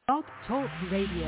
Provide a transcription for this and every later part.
Blog Talk Radio.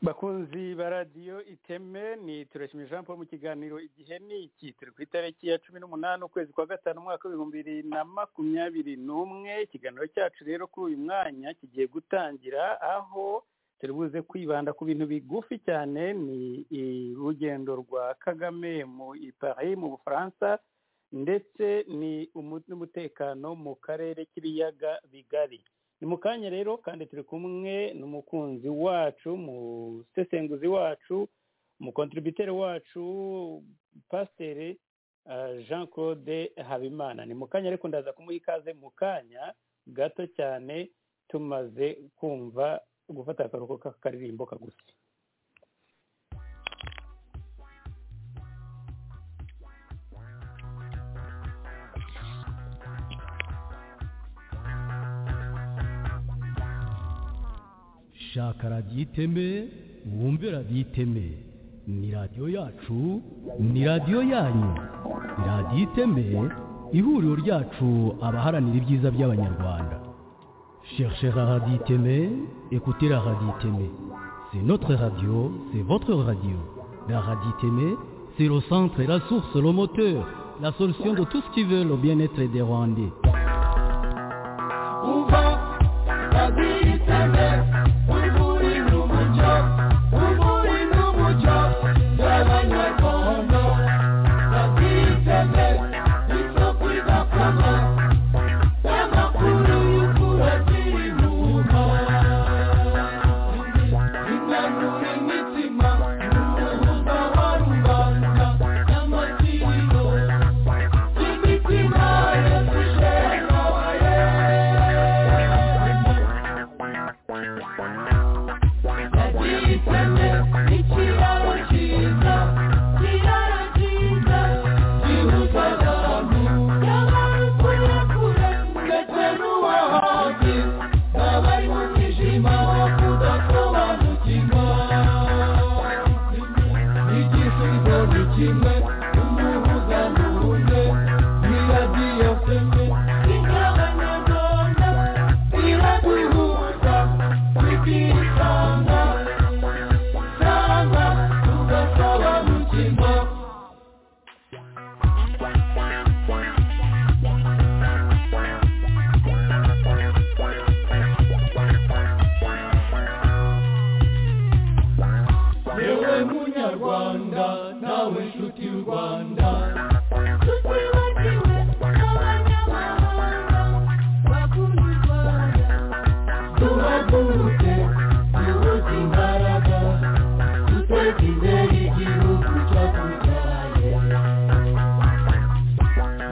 bakunzi ba radiyo iteme ni turashimira jean paul mu kiganiro igihe ni iki turi ku itariki ya cumi n'umunani ukwezi kwa gatanu umwaka w'ibihumbi bibiri na makumyabiri n'umwe ikiganiro cyacu rero kuri uyu mwanya kigiye gutangira aho turi buze kwibanda ku bintu bigufi cyane ni urugendo rwa kagame mu ipari mu bufaransa ndetse ni n'umutekano mu karere k'ibiyaga bigari ni mu kanya rero kandi turi kumwe n'umukunzi wacu umusesenguzi wacu umukontributeri wacu pasiteri jean claude habimana ni mu kanya ariko ndaza kumuha ikaze mu kanya gato cyane tumaze kumva gufata akaruhuko k'akaririmbo kagufi shaka radiyo iteme wumve radiyo iteme ni radiyo yacu ni radiyo yanyu radiyo iteme ihuriro ryacu abaharanira ibyiza by'abanyarwanda cherchera radiyo iteme ekutera radiyo iteme c'est notre radio c'est votre radio la radiyo iteme c'est le centre la source le moteur la solution de tout ce qui veut le bien-être des rwandais kimwe n'urubuga ruhuje ni radiyo teme ingabanyarwanda iraduhuza tukisanga sanga tugasobanukirwa yewe munyarwanda nawe nshuti y'u rwanda tutibagiwe n'abanyamahanga bakunda u rwanda duhaguruke duhuze imbaraga duteze imbere igihugu cyadutwaye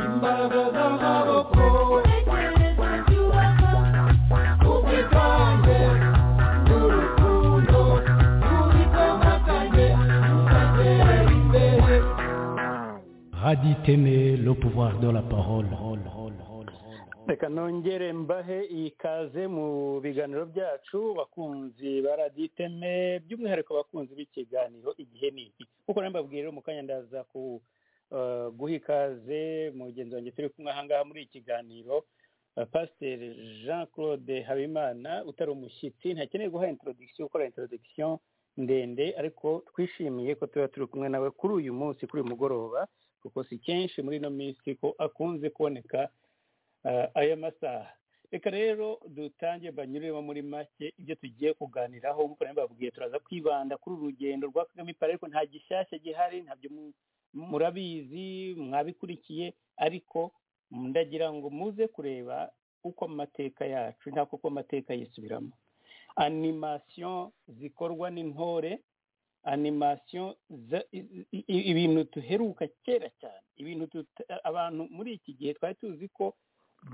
imbaraga z'amaboko dutekereza byubaka ubwitange n'urukundo tubikomatanye tugatera imbere Radio Témé, le pouvoir de la parole. reka nongere mbahe ikaze mu biganiro byacu bakunzi ba radiyo iteme by'umwihariko abakunzi b'ikiganiro igihe ni iki kuko nawe mbabwira mu kanya ndaza ku eh, guha ikaze mugenzi wanjye turi kumwe ahangaha muri iki kiganiro eh, pasiteri jean claude habimana utari umushyitsi ntakeneye guha introduction gukora introduction ndende ariko twishimiye ko tuba turi kumwe nawe kuri uyu munsi kuri uyu mugoroba kuko si kenshi muri ino minsi ko akunze kuboneka eh, aya masaha reka rero dutangire banyuremo muri make ibyo tugiye kuganiraho nk'uko nari mbabwiye turaza kwibanda kuri uru rugendo rwa kagame Paul, ariko nta gishyashya gihari ntabyo mu- murabizi mwabikurikiye ariko ndagira ngo muze kureba uko amateka yacu ntako uko amateka yisubiramo animasiyo zikorwa n'intore animasiyo za- i- i- i- ibintu duheruka kera cyane ibintu tuta- abantu muri iki gihe twari tuzi ko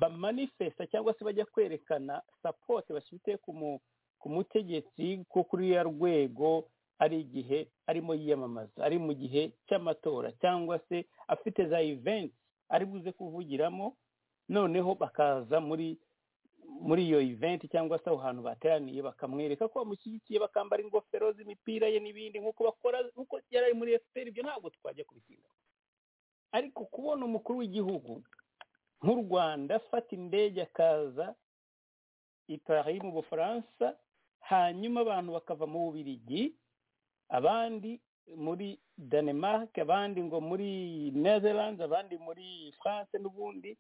bamanifesta cyangwa se bajya kwerekana sapoti bafite ku mu- ku mutegetsi ko kuri ya rwego ari igihe arimo yiyamamaza ari mu gihe cy'amatora cyangwa se afite za eventi ari buze kuvugiramo noneho bakaza muri muri iyo eventi cyangwa se aho hantu bateraniye bakamwereka ko bamushyigikiye bakambara ingofero z'imipira ye n'ibindi nk'uko bakora nk'uko yari ari muri efuperi ibyo ntabwo twajya kubitinda ariko kubona umukuru w'igihugu nk'u rwanda afata indege akaza i paris mu bufaransa hanyuma abantu bakava mu bubirigi abandi muri danemark abandi ngo muri netherlands abandi muri france n'ubundi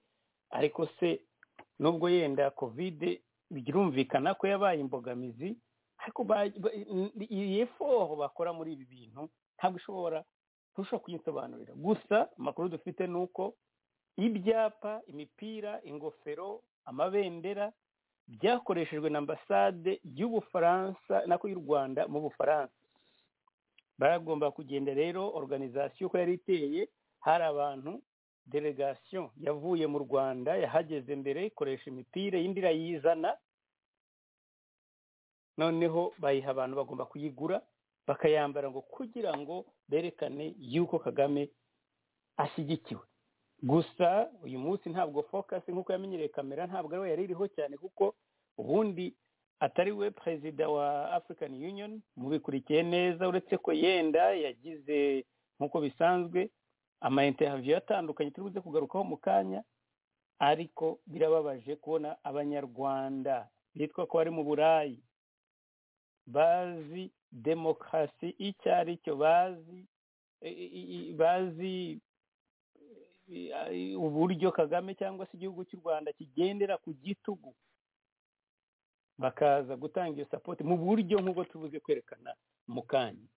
ariko se nubwo yenda kovide birumvikana ko yabaye imbogamizi ariko ba- ba- iyi eforo bakora muri ibi bintu ntabwo ishobora ntushobora kuyisobanurira gusa amakuru dufite ni uko ibyapa imipira ingofero amabendera byakoreshejwe na ambasade y'ubufaransa nako y'u rwanda mu bufaransa baragomba kugenda rero organization uko yari iteye hari abantu delegation yavuye mu rwanda yahageze mbere ikoresha imipira iyindi irayizana noneho bayiha abantu bagomba kuyigura bakayambara ngo kugira ngo berekane yuko kagame ashyigikiwe gusa uyu munsi ntabwo focus nk'uko yamenyereye kamera ntabwo ariwe yari iriho cyane kuko ubundi atari we perezida wa african union mubikurikiye neza uretse ko yenda yagize nk'uko bisanzwe ama interview atandukanye turi buze kugarukaho mu kanya ariko birababaje kubona abanyarwanda bitwa ko bari mu burayi bazi demokarasi icyo ari cyo bazi i- i- i- bazi i- uburyo kagame cyangwa se igihugu cy'u rwanda kigendera ku gitugu bakaza gutanga iyo sapoti mu buryo nk'ubwo tubuze kwerekana mu kanya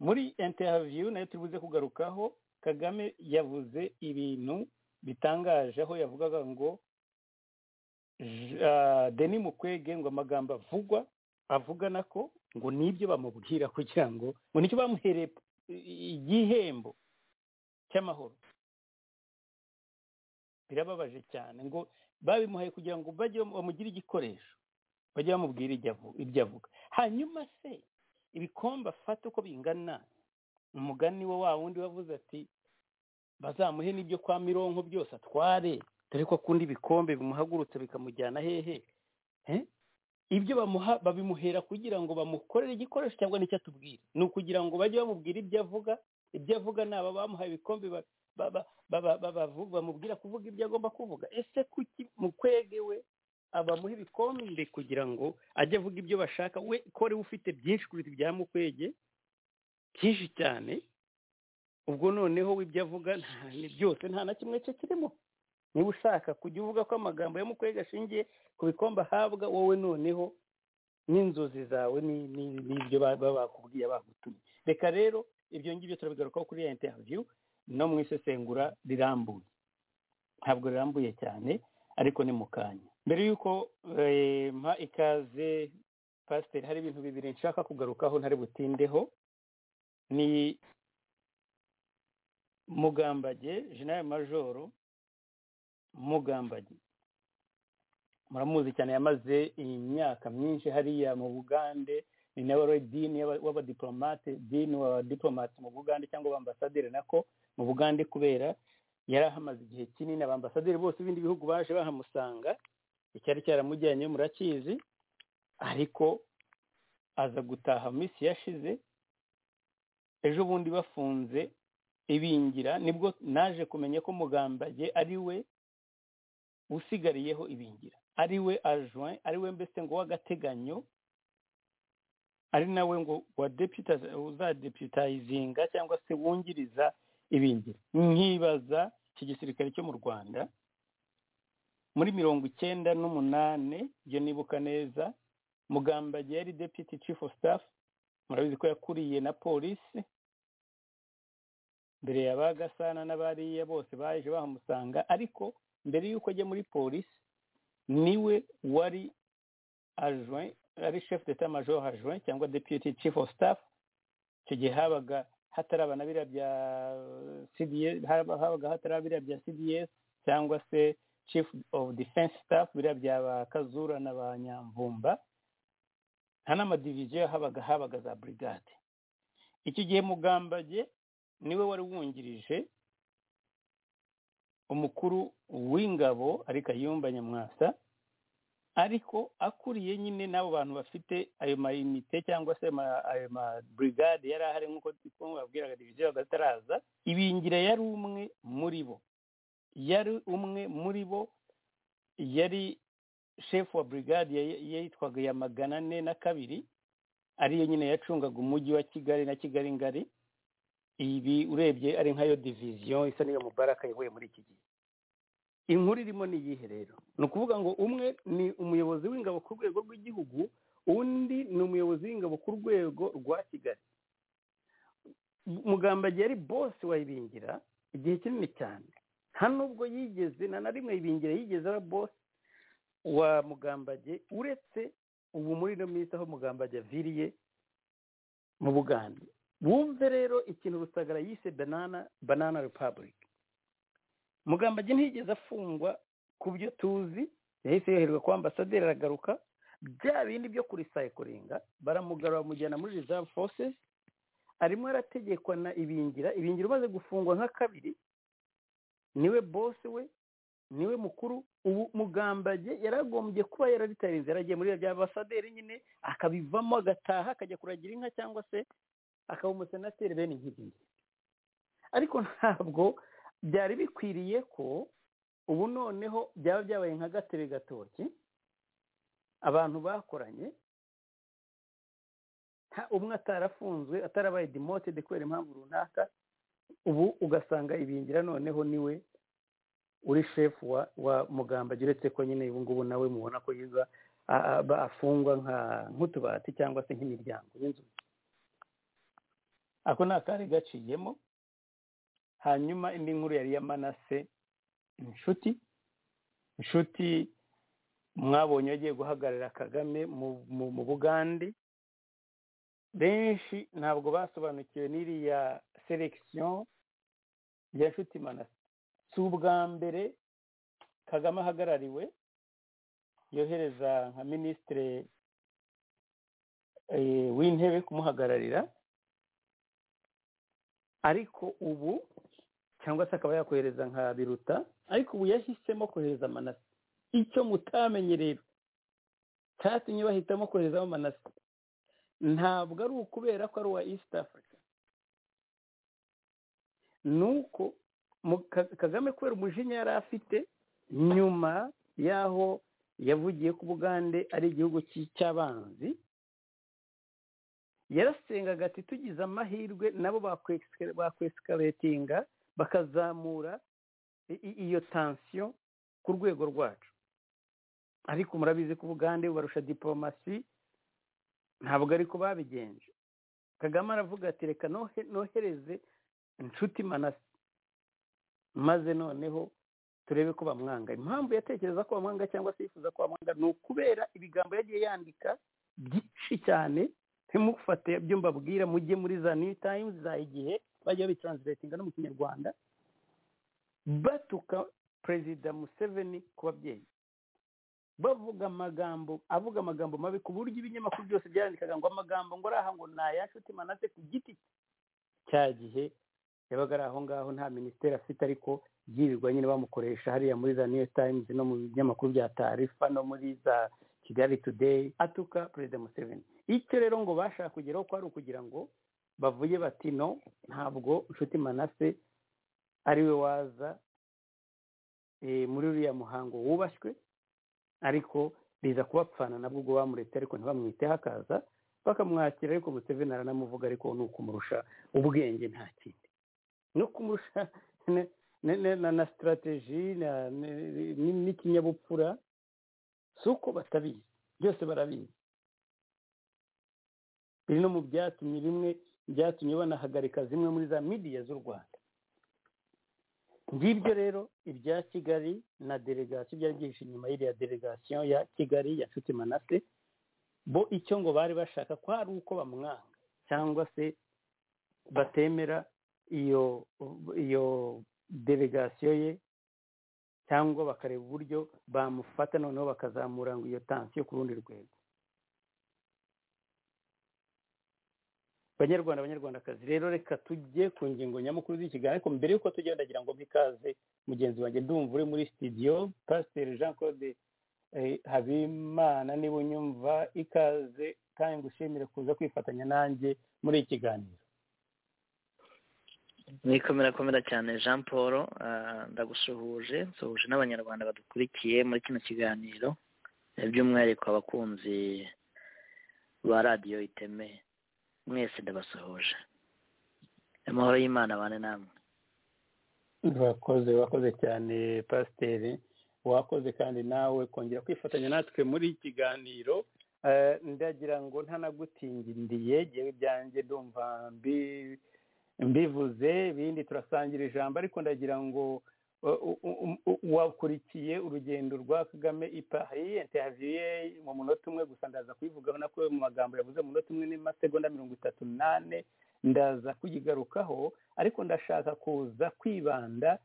muri interiviyu nayo tubuze kugarukaho kagame yavuze ibintu bitangaje aho yavugaga ngo J- ah, deni mukwege ngo amagambo avugwa avugana ko ngo nibyo bamubwira kugira ngo ngo nicyo bamuhereye i- igihembo cy'amahoro birababaje cyane ngo babimuhaye kugira ngo bajye bamu- bamugire igikoresho bajye bamubwira ibyo avu- ibyo avuga hanyuma se ibikombe afata uko bingana umugani wo wa wundi wavuze ati bazamuhe n'ibyo kwa mironko byose atware dore ko akunda ibikombe bimuhagurutsa bikamujyana hehe Eh? ibyo bamuha babimuhera kugira ngo bamukorere igikoresho cyangwa n'icyo atubwira ni ukugira ngo bajye bamubwira ibyo avuga ibyo avuga ni aba bamuhaye ibikombe ba- ba- ba- ba- ba- ba- bavu- bamubwira kuvuga ibyo agomba kuvuga ese kuki mu kwege we abamuha ibikombe kugira ngo ajye avuga ibyo bashaka we ko ariwe ufite byinshi kuruta ibya mukwege byinshi cyane ubwo noneho we ibyo avuga nta ni byose nta na kimwe cye kirimo niba ushaka kujya uvuga ko amagambo yo mu kwega ashingiye ku bikombe ahabwa wowe noneho n'inzozi zawe ni- ni- n'ibyo ba- baba bakubwiye bagutumye reka rero ibyo ngibyo turabigarukaho kuri ya interiviyu no mu isesengura rirambuye ntabwo rirambuye cyane ariko ni mu kanya mbere y'uko eh, mpa ikaze pasiteri hari ibintu bibiri nshaka kugarukaho ntari butindeho ni mugambage jenali majoro mugambage muramuzi cyane yamaze imyaka myinshi hariya mu bugande ni nawe wari dini y'aba- w'abadiplomate dini wa diplomate mu bugande cyangwa abambasaderi nako mu bugande kubera yari ahamaze igihe kinini abambasaderi bose b'ibindi bihugu baje bahamusanga icyari cyaramujyanye murakizi ariko aza gutaha mu minsi yashize ejo bundi bafunze ibingira nibwo naje kumenya ko mugambage ari we usigariyeho ibingira ari we ajoin ari we mbese ngo w'agateganyo ari nawe ngo wa deputa- uzadeputayizinga cyangwa se wungiriza ibingira nkibaza iki gisirikare cyo mu rwanda muri mirongo icyenda n'umunane ibyo nibuka neza mugambage yari deputy chief of staff murabizi ko yakuriye na polisi mbere ya ba gasana n'abariya bose baje bahamusanga ariko mbere y'uko ajya muri polisi niwe wari ajoin ari chef d'état major ajoin cyangwa deputy chief of staff icyo gihe habaga hataraba na biriya bya CDS haba- habaga hataraba biriya bya CDS cyangwa se chief of defense staff biriya bya ba Kazura na ba Nyamvumba nta n'amadiviziyo habaga habaga za brigade icyo gihe Mugambage niwe wari wungirije umukuru w'ingabo ari kayumba nyamwasa ariko akuriye nyine n'abo bantu bafite ayo mayinite cyangwa se ma- ayo maburigade yari ahari nk'uko babwiraga diviziyo agataraza ibingira yari umwe muri bo yari umwe muri bo yari shefu wa burigade ya- yitwaga ya magana ane na kabiri ariyo nyine yacungaga umujyi wa kigali na kigali ngari ibi urebye ari nk'ayo diviziyo isa n'iyo mubaraka yahuye muri iki gihe inkuru irimo ni iyihe rero ni ukuvuga ngo umwe ni umuyobozi w'ingabo ku rwego rw'igihugu undi ni umuyobozi w'ingabo ku rwego rwa kigali mugambage yari bose wayibingira igihe kinini cyane nta nubwo yigeze nta na rimwe yibingira yigeze aba bose wa mugambage uretse ubu muri ino minsi aho mugambage aviriye mu bugande wumve rero ikintu rusagara yise banana banana republic mugambage ntiyigeze afungwa ku byo tuzi yahise yoherwa kwa ambasaderi aragaruka bya bindi byo kurisaikoringa baramugarura bamujyana muri reserve forces arimo arategekwa na ibingira ibingira umaze gufungwa nka kabiri niwe bose we niwe mukuru ubu mugambage yaragombye kuba yararitarinze yaragiye muri bya ambasaderi nyine akabivamo agataha akajya kuragira inka cyangwa se akaba umusenateri bene nk'ibi ngibi ariko ntabwo byari bikwiriye ko ubu noneho byaba byabaye nka gatebe gatoki abantu bakoranye nta- umwe atarafunzwe atarabaye demotede kubera impamvu runaka ubu ugasanga ibingira noneho niwe uri shefu wa wa mugambage uretse ko nyine ubu ngubu nawe mubona ko yiza a- a- ba- afungwa nka- nk'utubati cyangwa se nk'imiryango y'inzu ako ni akari gaciyemo hanyuma indi nkuru yari iya manase inshuti inshuti mwabonye yagiye guhagararira kagame mu- mu- mu bugande benshi ntabwo basobanukiwe n'iriya selegisiyo ya nshuti manase si ubwa mbere kagame ahagarariwe yohereza nka minisitiri eh, w'intebe kumuhagararira ariko ubu cyangwa se akaba yakohereza nka biruta ariko ubu yahisemo kohereza manase icyo mutamenyereye cyatumye bahitamo koherezaho manase ntabwo ari ukubera ko ari uwa east africa ni uko mu- Ka- kagame kubera umujinya yari afite nyuma y'aho yavugiye ko ubugande ari igihugu cy'i- cy'abanzi yarasengaga ati tugize amahirwe nabo bakwesika- bakwesikaretinga bakazamura i- i- iyo tansiyo ku rwego rwacu ariko murabizi ko ubugande bubarusha diporomasi ntabwo ariko babigenje kagame aravuga ati reka nohe- nohereze inshuti manase maze noneho turebe ko bamwanga impamvu yatekereza ko bamwanga cyangwa se yifuza ko bamwanga ni ukubera ibigambo yagiye yandika byinshi cyane ntimufate ibyo mbabwira mujye muri za new times za igihe bajya babitranslatinga no mu kinyarwanda batuka perezida museveni ku babyeyi bavuga amagambo avuga amagambo mabi ku buryo ibinyamakuru byose byandikaga ngo amagambo ngo ari aha ngo ni aya nshuti manase ku giti cye cya gihe yabaga ari aho ngaho nta minisiteri afite ariko byirirwa nyine bamukoresha hariya muri za new times no mu binyamakuru bya tarifa no muri za kigali today atuka perezida museveni icyo rero ngo bashaka kugeraho kwari ukugira ngo bavuye bati no ntabwo nshuti manase ari we waza eh, muri uriya muhango wubashywe ariko biza kubapfana nabwo ubwo bamuretse ariko ntibamwiteho akaza bakamwakira ariko Museveni aranamuvuga ariko ni ukumurusha ubwenge nta kindi no kumurusha ne- ne- ne- na na sitarateji na- ne- ni- n'ikinyabupfura si uko batabizi byose barabizi biri no mu byatumye bimwe byatumye banahagarika zimwe muri za midiya z'u rwanda ngibyo rero ibya kigali na delegasiyo byari byihishe inyuma y'iriya delegasiyo ya kigali ya nshuti manase bo icyo ngo bari bashaka ko hari uko bamwanga cyangwa se batemera iyo iyo delegasiyo ye cyangwa bakareba uburyo bamufata noneho bakazamura ngo iyo tansiyo ku rundi rwego banyarwanda banyarwandakazi rero reka tujye ku ngingo nyamukuru z'ikiganiro ariko mbere y'uko tujya ndagira ngo mikaze mugenzi wanjye ndumva uri muri studio pasiteri jean claude eh, habimana niba unyumva ikaze kandi ngushimire kuza kwifatanya nanjye muri iki kiganiro nikomera komera cyane jean paul ah, ndagusuhuje nsuhuje n'abanyarwanda badukurikiye muri kino kiganiro eh, by'umwihariko abakunzi ba radiyo iteme mwese ndabasuhuje amahoro y'imana abane namwe wakoze wakoze cyane pasiteri wakoze kandi nawe kongera kwifatanya natwe muri iki kiganiro Eh, ndagira ngo ntanagutingiriye ngewe ibyanjye ndumva mbi- mbivuze ibindi turasangira ijambo ariko ndagira ngo uh, u- u- u- wakurikiye urugendo rwa kagame i paris interview ye mu munota umwe gusa ndaza kuyivugaho nako mu magambo yavuze mu munota umwe n'amasegonda mirongo itatu n'ane ndaza kuyigarukaho ariko ndashaka kuza kwibanda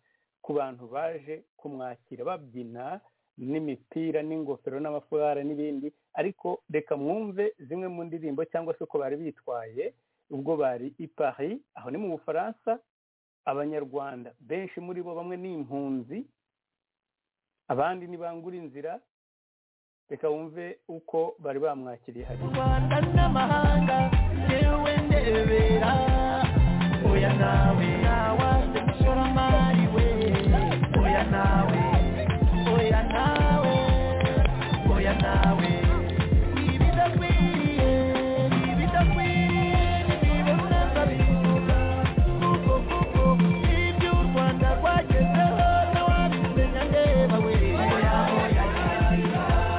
ku bantu baje kumwakira babyina n'imipira n'ingofero n'amafarari n'ibindi ariko reka mwumve zimwe mu ndirimbo cyangwa se uko bari bitwaye ubwo bari i paris aho ni mu bufaransa abanyarwanda benshi muri bo bamwe ni impunzi abandi ni bangura inzira reka wumve uko bari bamwakiriye hari rwanda n'amahanga yewe ndebera oya nawe nawaze mushoramari we oya nawe oya nawe oya nawe ibidakwiriye ibidakwiriye nibibona ndabivuga kuko kuko ibyo u rwanda rwagezeho ntawabimenya ndeba we oya oya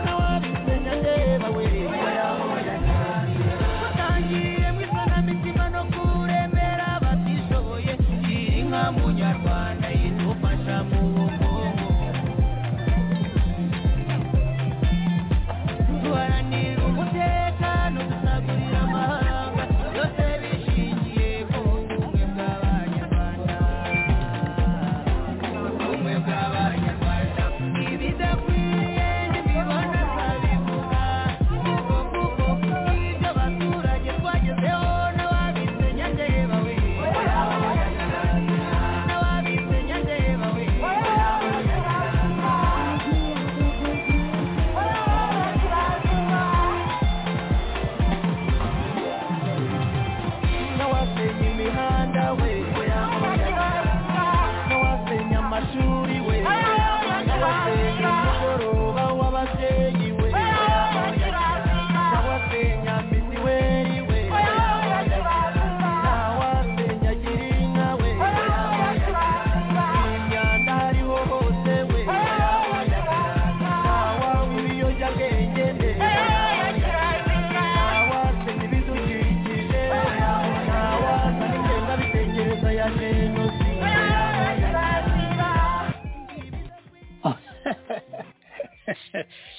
ntawabimenya ndeba we oya oya watangiye mu isanamitima no kuremera abatishoboye iri nka munyarwanda idufasha mu bukungu duharanira umutekano dusagurira amahanga byose bishingiye ku bumwe bw'abanyarwanda ubumwe bw'abanyarwanda ibidakwiriye ntibibona babivuga kuko kuko ibyo abaturage twagezeho n'ababimenya ndeba we n'ababimenya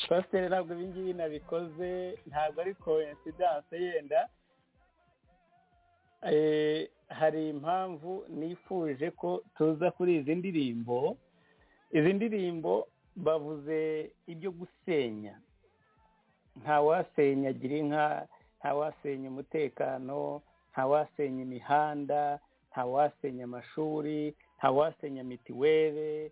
pasiteri ntabwo ibi ngibi nabikoze ntabwo ari koinsidanse yenda Eh, hari impamvu nifuje ko tuza kuri izi ndirimbo izi ndirimbo bavuze ibyo gusenya ntawasenya girinka ntawasenya umutekano ntawasenya imihanda ntawasenya amashuri ntawasenya mitiwere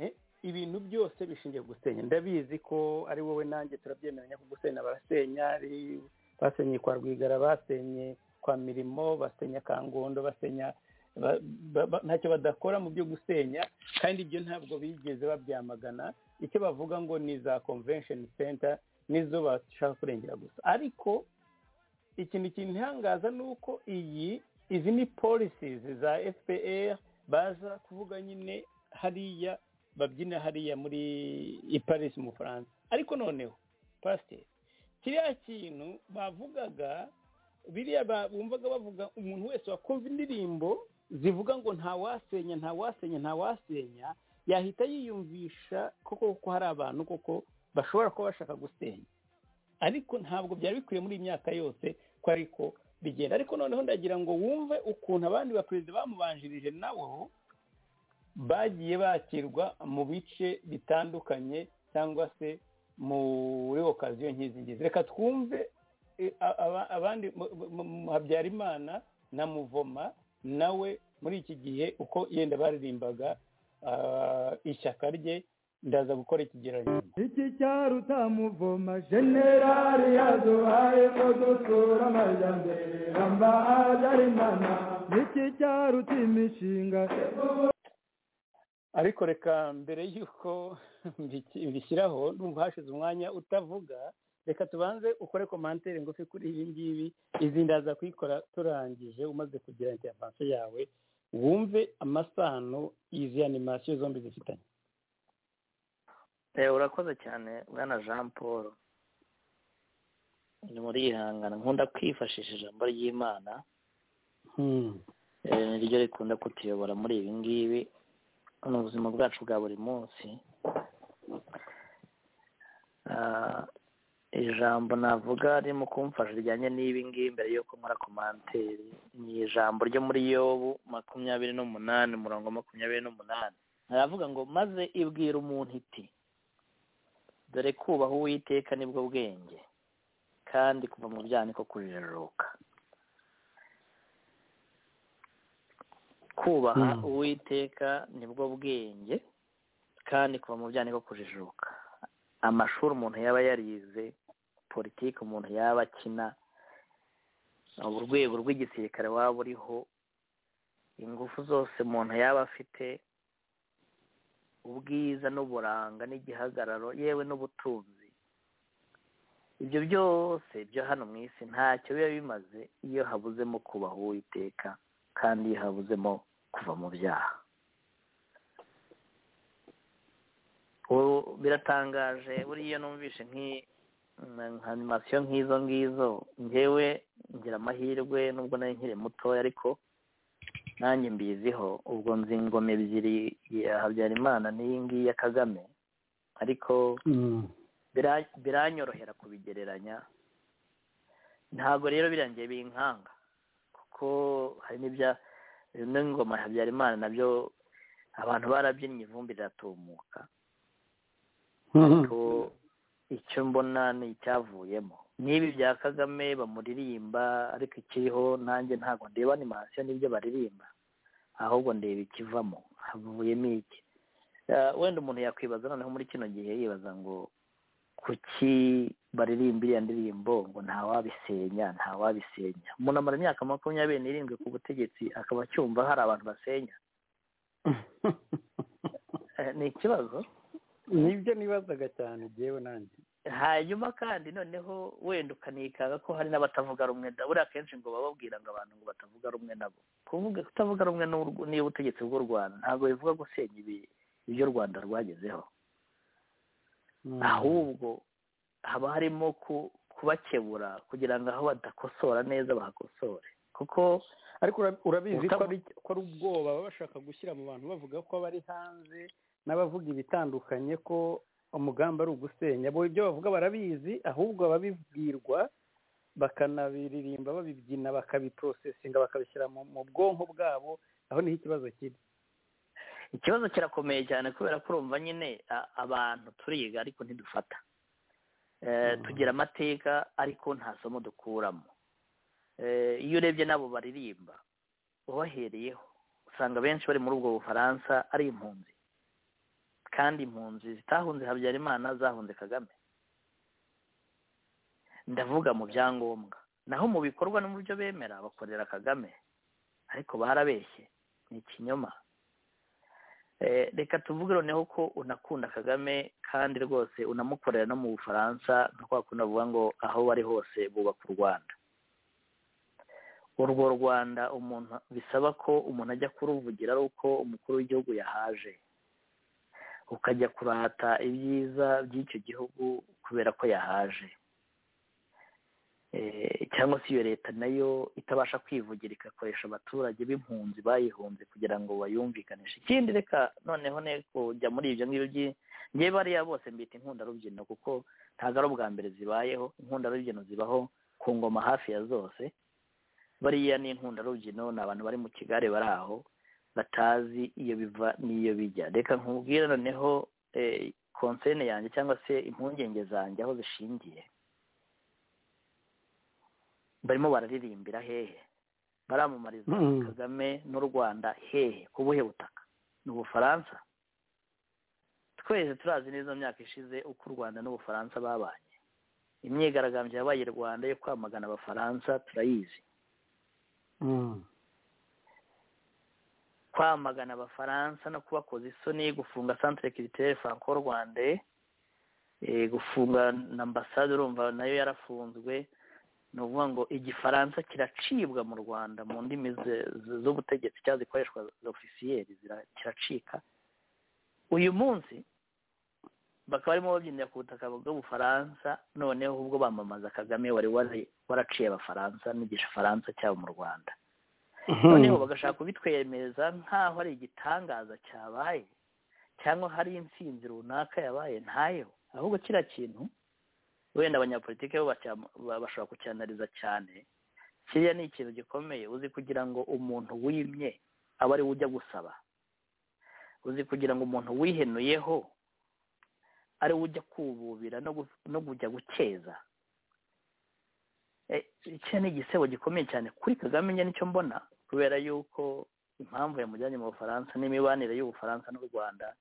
Eh, ibintu byose bishingiye ku gusenya ndabizi ko ari wowe nanjye turabyemeranya ko gusenya barasenya ari- basenye kwa rwigara basenye kwa mirimo basenya kangondo basenya ba- ba- ba- ntacyo badakora mu byo gusenya kandi ibyo ntabwo bigeze babyamagana icyo bavuga ngo ni za convention center nizo bashaka kurengera gusa ariko ikintu kintangaza ni uko iyi izi ni policies za fpr baza kuvuga nyine hariya babyina hariya muri i paris mu bufaransa ariko noneho pasiteri kiriya kintu bavugaga biriya ba- bumvaga bavuga umuntu wese wakumva indirimbo zivuga ngo ntawasenya ntawasenya ntawasenya yahita yiyumvisha koko ko hari abantu koko bashobora kuba bashaka gusenya ariko ntabwo byari bikwiye muri iyi myaka yose ko ariko bigenda ariko noneho ndagira ngo wumve ukuntu abandi baperezida bamubanjirije nabo bagiye bakirwa mu bice bitandukanye cyangwa se muri okaziyo nk'izingizi reka twumve eh, a- aba- abandi mu- mu- mu- habyarimana na muvoma nawe muri iki gihe uko yenda baririmbaga ah, ishyaka rye ndaza gukora ikigereranyo iki cyarutamuvoma generali yaduhaye ko dusura amajyambere ramba habyarimana iki cyaruta imishinga ariko reka mbere y'uko mbiki- mbishyiraho numva hashize umwanya utavuga reka tubanze ukore komantere ngufi kuri ibi ngibi izi ndaza kuyikora turangije umaze kugira intervanse yawe wumve amasano izi animasiyo zombi zifitanye Eh, urakoze cyane bwana jean paul ni muri yihangana nkunda kwifashisha ijambo ry'imana eh, niryo rikunda kutuyobora muri ibi ngibi ni ubuzima bwacu bwa buri munsi Ah, ijambo navuga ririmo kumfasha rijyanye n'ibi ngibi mbere y'uko nkora komanteri ni ijambo ryo muri yobu makumyabiri n'umunani umurongo wa makumyabiri n'umunani haravuga ngo maze ibwira umuntu iti dore kubaha uwiteka nibwo bwenge kandi kuva mu byaha niko kujijuka kubaha Mm. uwiteka nibwo bwenge kandi kuva mu byaha niko kujijuka amashuri umuntu yaba yarize politiki umuntu yaba akina urwego rw'igisirikare waba uriho ingufu zose umuntu yaba afite ubwiza n'uburanga n'igihagararo yewe n'ubutunzi ibyo byose byo hano mu isi ntacyo biba bimaze iyo habuzemo kubaha uwiteka kandi iyo habuzemo kuva mu byaha Ubu biratangaje buriya iyo numvishe nk'i- nka animasiyo nk'izo ngizo ngewe ngira amahirwe nubwo nari nkiri mutoya ariko nanjye mbiziho ubwo nzi ingoma ebyiri ya habyarimana n'iyi ngiyi ya kagame ariko bira- biranyorohera kubigereranya ntabwo rero birangiye binkanga kuko hari n'ibya n'ingoma ya habyarimana nabyo abantu barabyinnye ivumbi riratumuka ariko icyo mbona ni icyavuyemo n'ibi bya kagame bamuririmba ariko ikiriho nanjye ntabwo ndeba animasiyo n'ibyo baririmba ahubwo ndeba ikivamo havuyemo iki Eh, wenda umuntu yakwibaza noneho muri kino gihe yibaza ngo kuki baririmba iriya ndirimbo ngo ntawabisenya ntawabisenya umuntu amara imyaka makumyabiri n'irindwi ku butegetsi akaba acyumva hari abantu basenya Eh, ni ikibazo nibyo nibazaga cyane jyewe nanjye hanyuma kandi noneho wenda ukanikanga ko hari n'abatavuga rumwe da buriya akenshi ngo bababwira ngo abantu ngo batavuga rumwe nabo kuvuga kutavuga rumwe n'urw- n'ubutegetsi bw'u rwanda ntabwo bivuga gusenya ibi- ibyo u rwanda rwagezeho ahubwo haba harimo ku- kubakebura kugira ngo aho badakosora neza bahakosore kuko ariko ura- urabizi ko Utavu- ari ko ari ubwoba baba bashaka gushyira mu bantu bavuga ko bari hanze n'abavuga ibitandukanye ko umugambi ari ugusenya bo ibyo bavuga barabizi ahubwo babibwirwa bakanabiririmba babibyina bakabiporosesinga bakabishyira mu- mu bwonko bwabo aho niho ikibazo kiri ikibazo kirakomeye cyane kubera ko urumva nyine a- abantu turiga ariko ntidufata Eh, tugira amateka ariko nta somo dukuramo Eh, iyo urebye n'abo baririmba ubahereyeho usanga benshi bari muri ubwo bufaransa ari impunzi kandi impunzi zitahunze habyarimana zahunze kagame ndavuga mu byangombwa naho mu bikorwa no mu byo bemera bakorera kagame ariko barabeshye ni ikinyoma Eh, reka tuvuge noneho ko unakunda kagame kandi rwose unamukorera no mu bufaransa nka kwa kundi bavuga ngo aho bari hose bubaka u rwanda urwo rwanda umuntu bisaba ko umuntu ajya kuruvugira ari uko umukuru w'igihugu yahaje ukajya kurata ibyiza by'icyo gihugu kubera ko yahaje Eh, cyangwa se iyo leta nayo itabasha kwivugira igakoresha abaturage b'impunzi bayihunze kugira ngo bayumvikanishe ikindi reka noneho ne kujya muri ibyo ngibyo by'i- njyewe bariya bose mbita inkundarubyino kuko ntabwo ari ubwa mbere zibayeho inkundarubyino zibaho ku ngoma hafi ya zose bariya ni inkundarubyino ni abantu bari mu kigare bari aho batazi iyo biva n'iyo bijya reka nkubwire noneho eh, konsene yanjye cyangwa se impungenge zanjye aho zishingiye barimo bararirimbira hehe baramamariza Mm. kagame n'u rwanda hehe ku buhe butaka ni ubufaransa twese turazi neza mu myaka ishize uko u rwanda n'ubufaransa babanye imyigaragambyo yabaye i rwanda yo kwamagana abafaransa turayizi kwamagana abafaransa no kubakoza isoni gufunga centre culturel franco rwandais eh, gufunga na ambasade urumva nayo yarafunzwe ni ukuvuga ngo igifaransa kiracibwa mu rwanda mu ndimi ze- ze- z'ubutegetsi cyangwa zikoreshwa ofisiyeri kiracika uyu munsi bakaba barimo babyinira ku butaka bw'ubufaransa noneho ubwo bamamaza kagame wari wari- waraciye abafaransa n'igisha faransa cyabo mu rwanda noneho bagashaka kubitwemeza nk'aho ari igitangaza cyabaye cyangwa hari intsinzi runaka yabaye ntayo ahubwo kiriya kintu wenda abanyapolitiki bo bacya- ba- bashobora kucyanariza cyane kiriya ni ikintu gikomeye uzi kugira ngo umuntu wimye aba ari we ujya gusaba uzi kugira ngo umuntu wihenuyeho ari we ujya kububira no gu- no kujya gucyeza Eh, iki ni igisebo gikomeye cyane kuri kagame njye nicyo mbona kubera yuko impamvu yamujyanye mu bufaransa n'imibanire y'ubufaransa n'u rwanda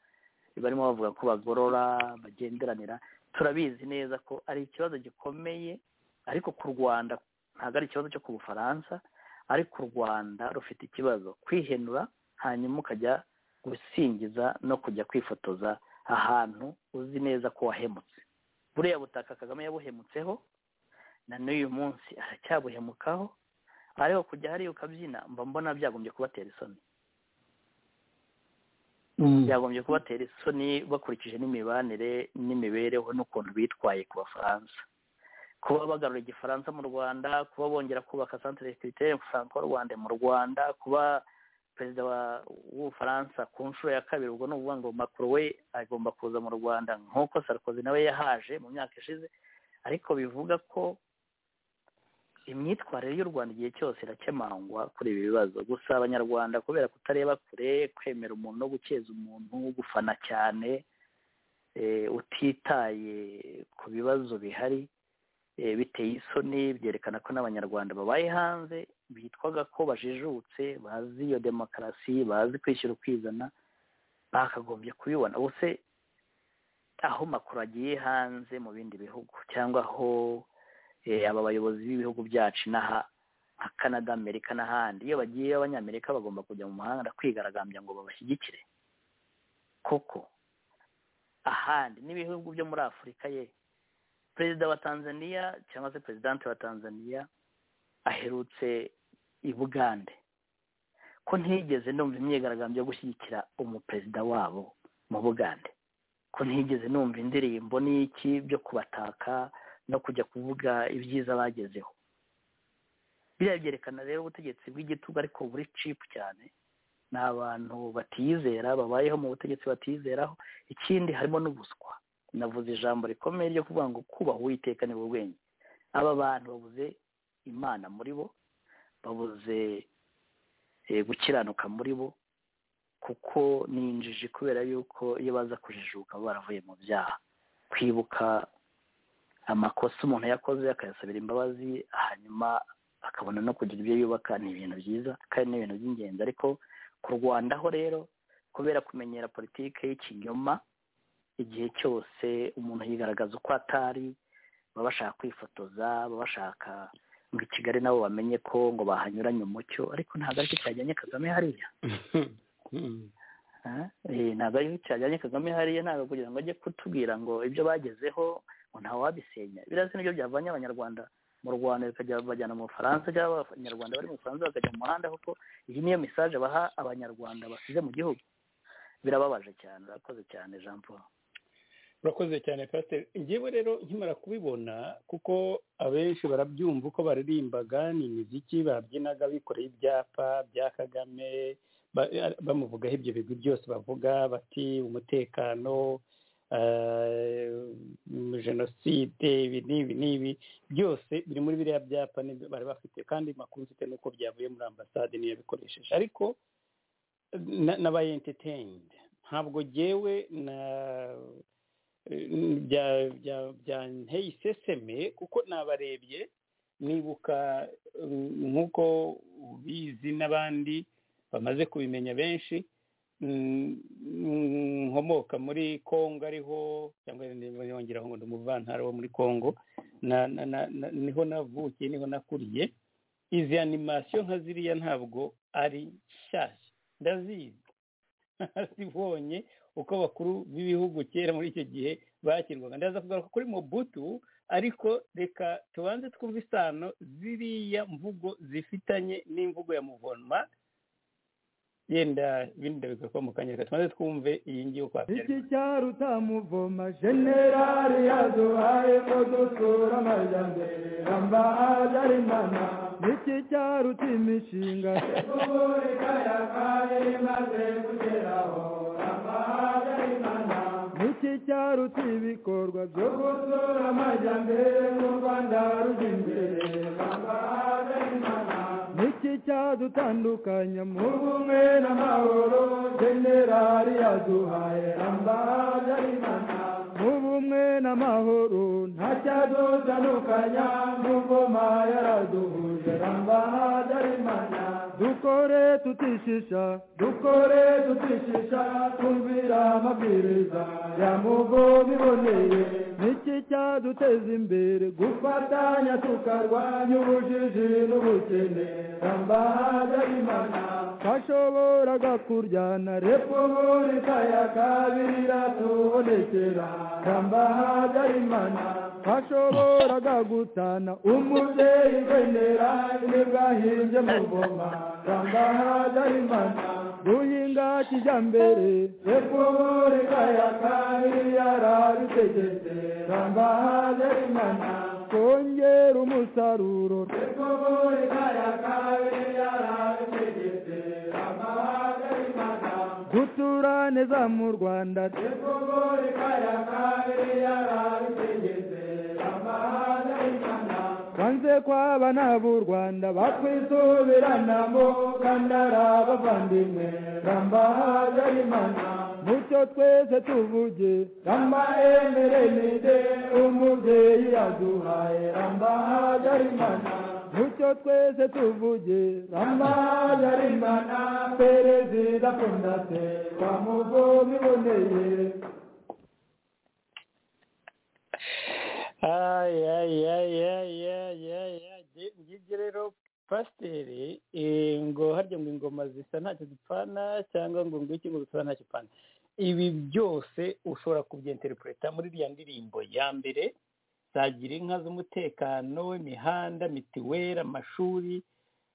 barimo bavuga ko bagorora bagenderanira turabizi neza ko ari ikibazo gikomeye ariko ku rwanda ntabwo ari ikibazo cyo ku bufaransa ariko u rwanda rufite ikibazo kwihenura hanyuma ukajya gusingiza no kujya kwifotoza ahantu uzi neza ko wahemutse buriya butaka kagame yabuhemutseho na n'uyu munsi aracyabuhemukaho ariko kujya hariya ukabyina mba mbona byagombye kubatera isoni byagombye kubatera isoni bakurikije n'imibanire n'imibereho n'ukuntu bitwaye ku bafaransa kuba bagarura igifaransa mu rwanda kuba bongera kubaka centre culturel franco rwanda mu rwanda kuba perezida wa- w'ubufaransa ku nshuro ya kabiri ubwo ni ukuvuga ngo macro we agomba kuza mu rwanda nk'uko sarkozy nawe yahaje mu myaka ishize ariko bivuga ko imyitwarire y'u rwanda igihe cyose irakemangwa kuri ibi bibazo gusa abanyarwanda kubera kutareba kure kwemera umuntu no gukeza umuntu gufana cyane eh, utitaye ku bibazo bihari eh, biteye isoni byerekana ko n'abanyarwanda babaye hanze bitwaga ko bajijutse bazi iyo demokarasi bazi kwishyira ukizana bakagombye kubibona ubuse aho makuru agiye hanze mu bindi bihugu cyangwa aho eh, aba bayobozi b'ibihugu byacu n'aha nka canada amerika n'ahandi iyo bagiye abanyamerika bagomba kujya mu mahanga kwigaragambya ngo babashyigikire koko ahandi n'ibihugu byo muri afurika ye perezida wa tanzania cyangwa se perezidante wa tanzania aherutse i bugande ko ntigeze numva imyigaragambyo yo gushyigikira umuperezida wabo mu bugande ko ntigeze numva indirimbo n'iki byo kubataka no kujya kuvuga ibyiza bagezeho biriya byerekana rero ubutegetsi bw'igitugu ariko buri cipu cyane ni abantu batiyizera babayeho mu butegetsi batiyizeraho ikindi harimo n'ubuswa navuze ijambo rikomeye ryo kuvuga ngo kubaha uwiteka ni bubwenge aba bantu babuze imana muri bo babuze eh, gukiranuka muri bo kuko ni injiji kubera yuko iyo baza kujijuka baba baravuye mu byaha kwibuka amakosa umuntu yakoze akayasabira imbabazi hanyuma akabona no kugira ibyo yubaka ni ibintu byiza kandi ni ibintu by'ingenzi ariko kurwandaho rero kubera kumenyera politiki y'ikinyoma igihe cyose umuntu yigaragaza uko atari baba bashaka kwifotoza baba bashaka ngo i kigali nabo bamenye ko ngo bahanyuranye umucyo ariko ntabwo aricyo cyajyanye kagame hariya Ah, eh, ntabwo aricyo cyajyanye kagame hariya ntabwo kugira ngo ajye kutubwira ngo ibyo bagezeho ngo ntawe wabisenya biriya si nibyo byavanye abanyarwanda mu rwanda bikajya bajyana mu bufaransa cyangwa abanyarwanda bari mu bufaransa bakajya mu muhanda kuko iyi niyo mesaje baha abanyarwanda basize mu gihugu birababaje cyane urakoze cyane jean paul urakoze cyane pasiteri ngewe rero nkimara kubibona kuko abenshi barabyumva uko baririmbaga ni imiziki babyinaga bikoreye ibyapa bya kagame ba- bamuvugaho ibyo bigwi byose bavuga bati umutekano eh, jenoside ibi n'ibi n'ibi byose biri muri biriya byapa nibyo bari bafite kandi makuru mfite nuko byavuye muri ambasade niyo yabikoresheje ariko na- nabaye entertained ntabwo jyewe na bya- bya- byanteye iseseme kuko nabarebye nibuka mm, nk'uko ubizi n'abandi bamaze kubimenya benshi mm, mm, nkomoka muri kongo ariho cyangwa yongeraho ngo ndi umuvantara wo muri kongo na, na, na, na, niho navukiye niho nakuriye izi animasiyo nka ziriya ntabwo ari nshyashya ndazizi zibonye uko abakuru b'ibihugu kera muri icyo gihe bakirwaga ndaza kugaruka kuri mobutu ariko reka tubanze twumve isano ziriya mvugo zifitanye n'imvugo ya muvonma yenda ibindi ndabigarukaho mu kanya reka tubanze twumve iyi ngiyi uko iki habyarimana cyaruta muvoma generali yaduhaye ko dusura amajyambere ramba habyarimana iki cyaruta imishinga repubulika ya kane imaze kugeraho ramba habyarimana iki cyaruta ibikorwa byo gusura amajyambere mu rwanda rujya imbere ramba habyarimana iki cyadutandukanya mu bumwe n'amahoro generali yaduhaye rambayarimana mu bumwe n'amahoro nta cyadutandukanya n'ubwoma yaraduhuje rambayarimana dukore tutishisha dukore tutishisha twumvira amabwiriza ya mugomi iboneye niki cyaduteza imbere gufatanya tukarwanya ubujiji n'ubukene rambahajarimana twashoboraga kuryana repubulika ya kabiri iratubonekera rambahajarimana twashoboraga gutana umubyeyi genera nibwahimbye mu ngoma rambahajarimana duhinga kijyambere repubulika ya kabiri yarabitegetse rambahajarimana kongera umusaruro repubulika ya kabiri yarabitegetse rambahajarimana gutura neza mu rwanda repubulika ya kabiri yarabitegetse rambahajarimana kwanze kwaba n'ab'u rwanda bakwisubiranamo kandi ari abavandimwe rambahajarimana mucyo twese tuvuge ramba emerenide umubyeyi yaduhaye rambahajarimana mucyo twese tuvuge rambahajarimana perezida fondase wa mugomi iboneye Ay, ay, ay, ay, ay, ay, ay. Nge- ngibyo rero pasiteri eh, ngo harya ngo ingoma zisa ntacyo zipfana cyangwa ngo ngwiki ngo zisa ntacyo ipfana ibi byose ushobora kubyenterepureta muri iriya ndirimbo ya mbere zagira inka z'umutekano imihanda mitiweri amashuri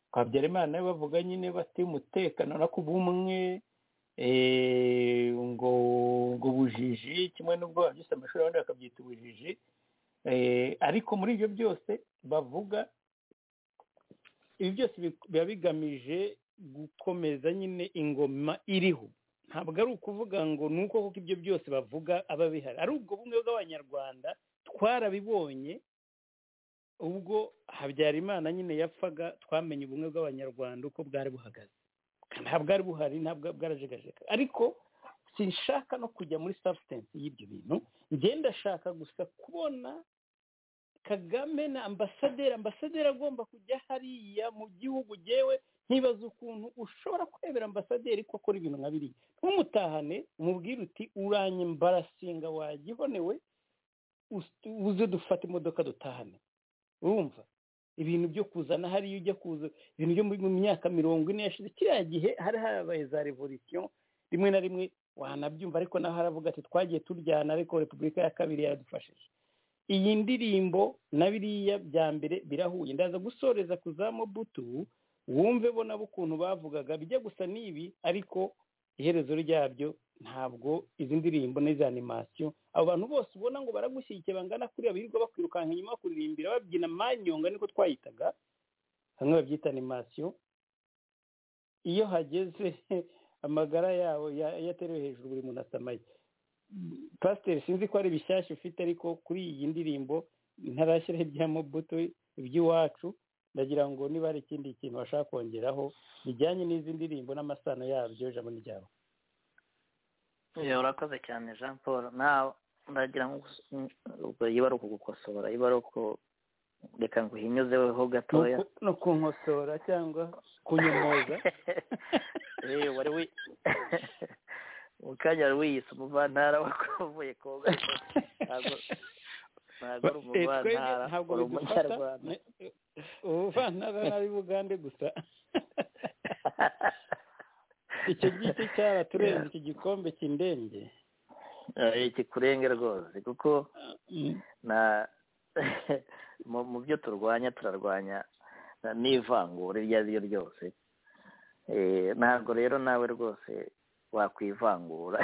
twabyarimana nawe bavuga nyine bafite umutekano no ku bumwe eh, ngo ngo bujiji kimwe n'ubwo babyise amashuri abandi bakabyita ubujiji Eh, ariko muri ibyo byose bavuga ibi byose bi- biba bigamije gukomeza nyine ingoma iriho ntabwo ari ukuvuga ngo ni uko kuko ibyo byose bavuga aba bihari ari ubwo bumwe bw'abanyarwanda twarabibonye ubwo habyarimana nyine yapfaga twamenye ubumwe bw'abanyarwanda uko bwari buhagaze ntabwo bwari buhari ntabwo bwarajegajega ariko sinshaka no kujya muri substance y'ibyo bintu ngenda ndashaka gusa kubona kagame na ambasaderi ambasaderi agomba kujya hariya mu gihugu gewe nkibaza ukuntu ushobora kwemera ambasaderi ko akora ibintu nka biriya ntumutahane umubwire uti uranyembarasinga wagihonewe us- uze dufate imodoka dutahane urumva ibintu byo kuzana hariya ujya kuza ibintu byo mu myaka mirongo ine yashize kiriya gihe hari habaye za revolisiyo rimwe na rimwe wanabyumva ariko naho haravuga ati twagiye turyana ariko repubulika ya kabiri yaradufashije iyi ndirimbo na biriya bya mbere birahuye ndaza gusoreza ku za mobutu wumve bo nabo ukuntu bavugaga bijya gusa n'ibi ariko iherezo ryabyo ntabwo izi ndirimbo n'izi animasiyo abo bantu bose ubona ngo baragushyigikiye bangana kuriya birirwa bakwirukanka inyuma bakuririmbira babyina manyonga niko twayitaga hamwe babyita animasiyo iyo hageze amagara yawe ya- yaterewe hejuru buri muntu asamaye pasiteri sinzi ko ari bishyashya ufite ariko kuri iyi ndirimbo ntarashyiraho ibya mobutu iby'iwacu ndagira ngo niba hari ikindi kintu bashaka kongeraho bijyanye n'izi ndirimbo n'amasano yabyo ijambo ni ryawe Iyo urakoze cyane jean paul nawe ndagira ngo gusa- ubwo iba ari ukugukosora iba ari uku reka ngo uhinyuzeho gatoya no kunkosora cyangwa kunyomoza Eh, wari wi mu kanya wari wiyise umuvantara wakuvuye koga ntabwo ntabwo ari Eh, twebwe umuvantara ntabwo uri bidufata umunyarwanda ubuvantara n'ab'i bugande gusa icyo giti cyaraturenze iki gikombe cy'indenge Eh, kikurenga rwose kuko Mm. na mu mu byo turwanya turarwanya na- n'ivangura iryo ari ryo ryose Eh, ntabwo rero nawe rwose wakwivangura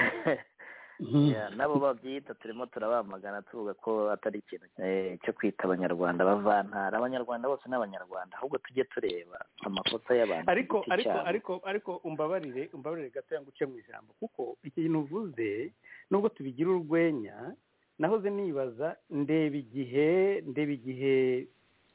Ya, nabo babyita turimo turabamagana tuvuga ko atari ikintu eh, cyo kwita abanyarwanda bavantara abanyarwanda bose ni abanyarwanda ahubwo tujye tureba amakosa y'abantu ku ariko giti ariko cyabo. ariko ariko umbabarire umbabarire gato yanguce mu ijambo kuko ikintu uvuze nubwo tubigira urwenya nahoze nibaza ndeba igihe ndeba igihe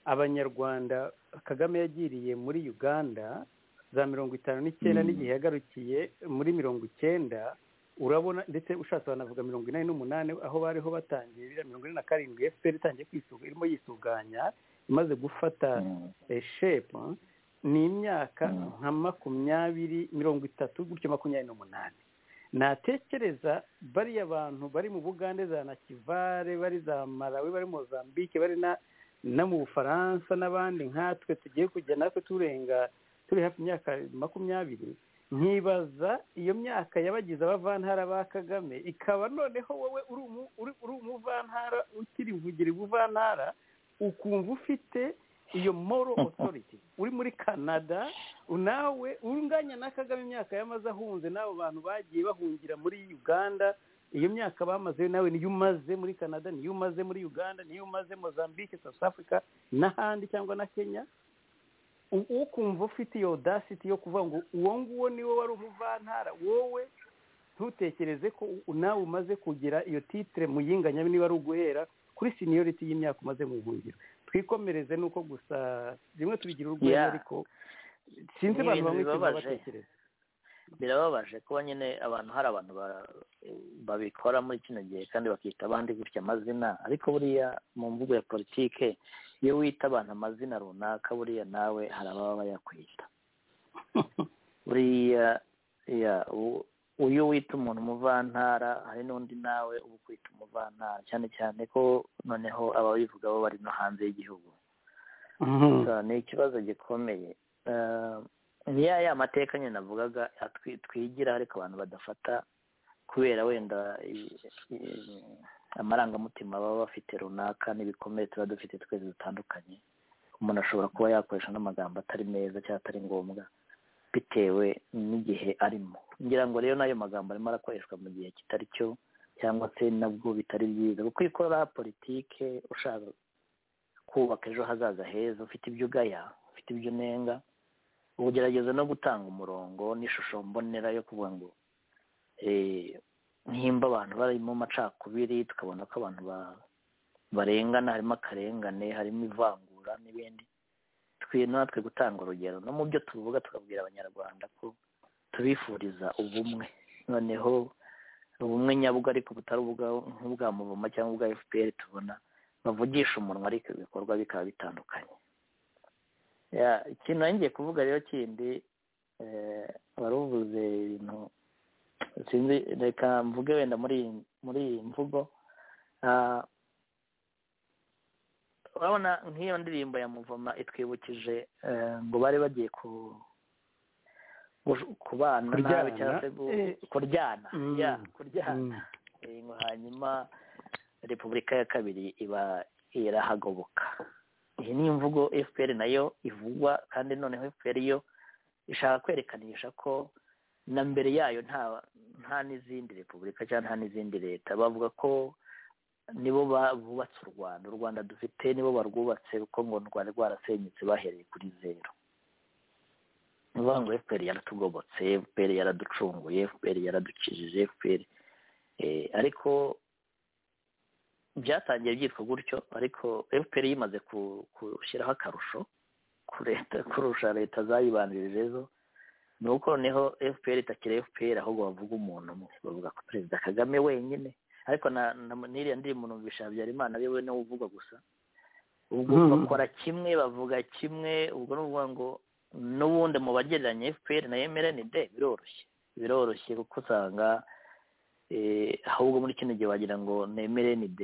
abanyarwanda kagame yagiriye muri uganda za mirongo itanu Mm. n'icyenda n'igihe yagarukiye muri mirongo icyenda urabona ndetse ushatse banavuga mirongo inani n'umunani aho bariho batangiye biriya mirongo ine na karindwi efuperi itangiye kwisuga irimo yisuganya imaze gufata Mm. shepu ni imyaka Mm. nka makumyabiri mirongo itatu gutyo makumyabiri n'umunani natekereza bariya bantu bari mu bugande za nakivare bari za marawi bari mozambike bari na no mu bufaransa n'abandi nkatwe tugiye kujya natwe turenga turi hafi imyaka makumyabiri nkibaza iyo myaka yabagize abavantara ba kagame ikaba noneho wowe uri umu- uri- uri umuvantara ukiri vugira ubuvantara ukumva ufite iyo moro otoriti uri muri canada nawe unganya na kagame imyaka yamaze ahunze n'abo bantu bagiye bahungira muri uganda iyo myaka bamazeyo nawe niyo umaze muri canada niyo umaze muri uganda niyo umaze mozambique south africa n'ahandi cyangwa na kenya u- ukumva ufite iyo audacity yo kuvuga ngo uwo nguwo niwe wari umuvantara wowe ntutekereze ko u- nawe umaze kugira iyo titire muyinganya niba ari uguhera kuri seniority y'imyaka umaze mu buhungiro twikomereze nuko gusa rimwe tubigira urwenya Yeah. ariko sinzi Ni abantu ibintu bamwe ikintu bibabaje. batekereza birababaje kuba nyine abantu hari abantu ba- babikora muri kino gihe kandi bakita abandi gutya amazina ariko buriya mu mvugo ya politike iyo wita abantu amazina runaka buriya nawe hari ababa bayakwita buriya ya u- uyu wita umuntu umuvantara hari n'undi nawe uba ukwita umuvantara cyane cyane ko noneho ababivuga bo bari no hanze y'igihugu Mhm. gusa ni ikibazo gikomeye Eh, ni ya ya mateka nyine navugaga atwi- twigira ariko abantu badafata kubera wenda i- i- amarangamutima baba bafite runaka n'ibikomere tuba dufite twese dutandukanye umuntu ashobora kuba yakoresha n'amagambo atari meza cyangwa atari ngombwa bitewe n'igihe arimo ngira ngo rero n'ayo magambo arimo arakoreshwa mu gihe kitari cyo cyangwa se nabwo bitari byiza kuko iyo ukora politike ushaka kubaka ejo hazaza heza ufite ibyo ugaya ufite ibyo unenga ugerageza no gutanga umurongo n'ishusho mbonera yo kuvuga ngo eh, nimba abantu bari mu macakubiri tukabona ko abantu ba- barengana harimo akarengane harimo ivangura n'ibindi twiriye natwe gutanga urugero no mu byo tuvuga tukabwira abanyarwanda ko tubifuriza ubumwe noneho ubumwe nyabwo ariko butari ubwa- nk'ubwa muvuma cyangwa ubwa fpr tubona bavugisha umunwa ariko ibikorwa bikaba bitandukanye Ya, ikintu ngiye kuvuga rero kindi eh, waravuze ibintu sinzi reka mvuge wenda muri iyi- muri iyi mvugo Ah, urabona nk'iyo ndirimbo ya muvoma itwibukije eh, ngo bari bagiye ku gush- kubana nabi Kuryana. cyangwa se gu- Eh, kuryana Mm. ya kuryana Mm. Eh, ngo hanyuma repubulika ya kabiri iba irahagoboka iyi ni imvugo fpr nayo ivugwa kandi noneho fpr yo ishaka kwerekanisha ko na mbere yayo nta nta n'izindi repubulika cyangwa nta n'izindi leta bavuga ko nibo ba- bubatse u rwanda u rwanda dufite nibo barwubatse kuko ngo u rwanda rwarasenyutse bahereye kuri zeru ni ukuvuga ngo fpr yaratugobotse fpr yaraducunguye fpr yaradukijije fpr Eh, ariko byatangiye byitwa gutyo ariko fpr yimaze ku- gushyiraho akarusho ku leta kurusha leta zayibanjirije zo ni uko noneho fpr itakiri fpr ahubwo bavuga umuntu umwe bavuga ko perezida kagame wenyine ariko na na- n'iriya ndirimbo numvisha habyarimana yewe niwe uvugwa gusa ubwo Mhm. bakora kimwe bavuga kimwe ubwo ni ukuvuga ngo n'ubundi mu bagereranya fpr na mrnd biroroshye biroroshye kuko usanga eh, ahubwo muri kino gihe wagira ngo ni mrnd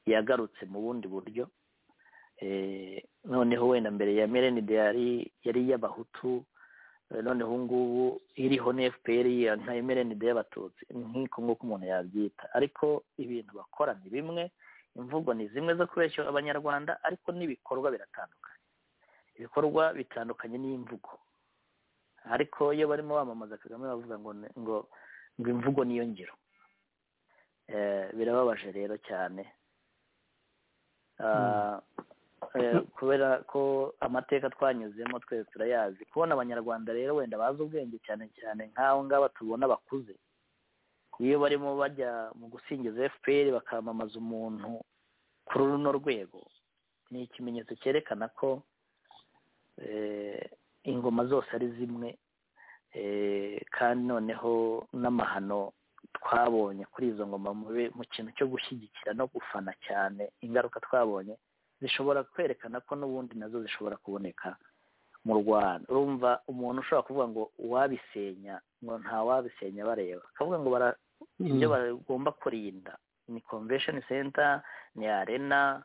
yagarutse mu bundi buryo eh, noneho wenda mbere ya mrnd yari yari iy'abahutu eh, noneho ubu ngubu iriho na fpr ya- nka mrnd y'abatutsi nk'iko nguko umuntu yabyita ariko ibintu bakora ni bimwe imvugo ni zimwe zo kubeshya abanyarwanda ariko n'ibikorwa biratandukanye ibikorwa bitandukanye n'imvugo ariko iyo barimo bamamaza kagame bavuga ngo ni- ngo ngo imvugo niyo ngiro Eh, birababaje rero cyane Ah, eh, kubera ko amateka twanyuzemo twese turayazi kubona abanyarwanda rero wenda bazi ubwenge cyane cyane nk'abo ngaba tubona bakuze iyo barimo bajya mu gusingiza fpr bakamamaza umuntu kuri runo rwego ni ikimenyetso cyerekana ko eh, ingoma zose ari zimwe eh, kandi noneho n'amahano twabonye kuri izo ngoma mu bi- mu kintu cyo gushyigikira no gufana cyane ingaruka twabonye zishobora kwerekana ko n'ubundi nazo zishobora kuboneka mu rwanda urumva umuntu ushobora kuvuga ngo uwabisenya ngo nta wabisenya bareba akavuga ngo bara ibyo bagomba kurinda ni convention center ni arena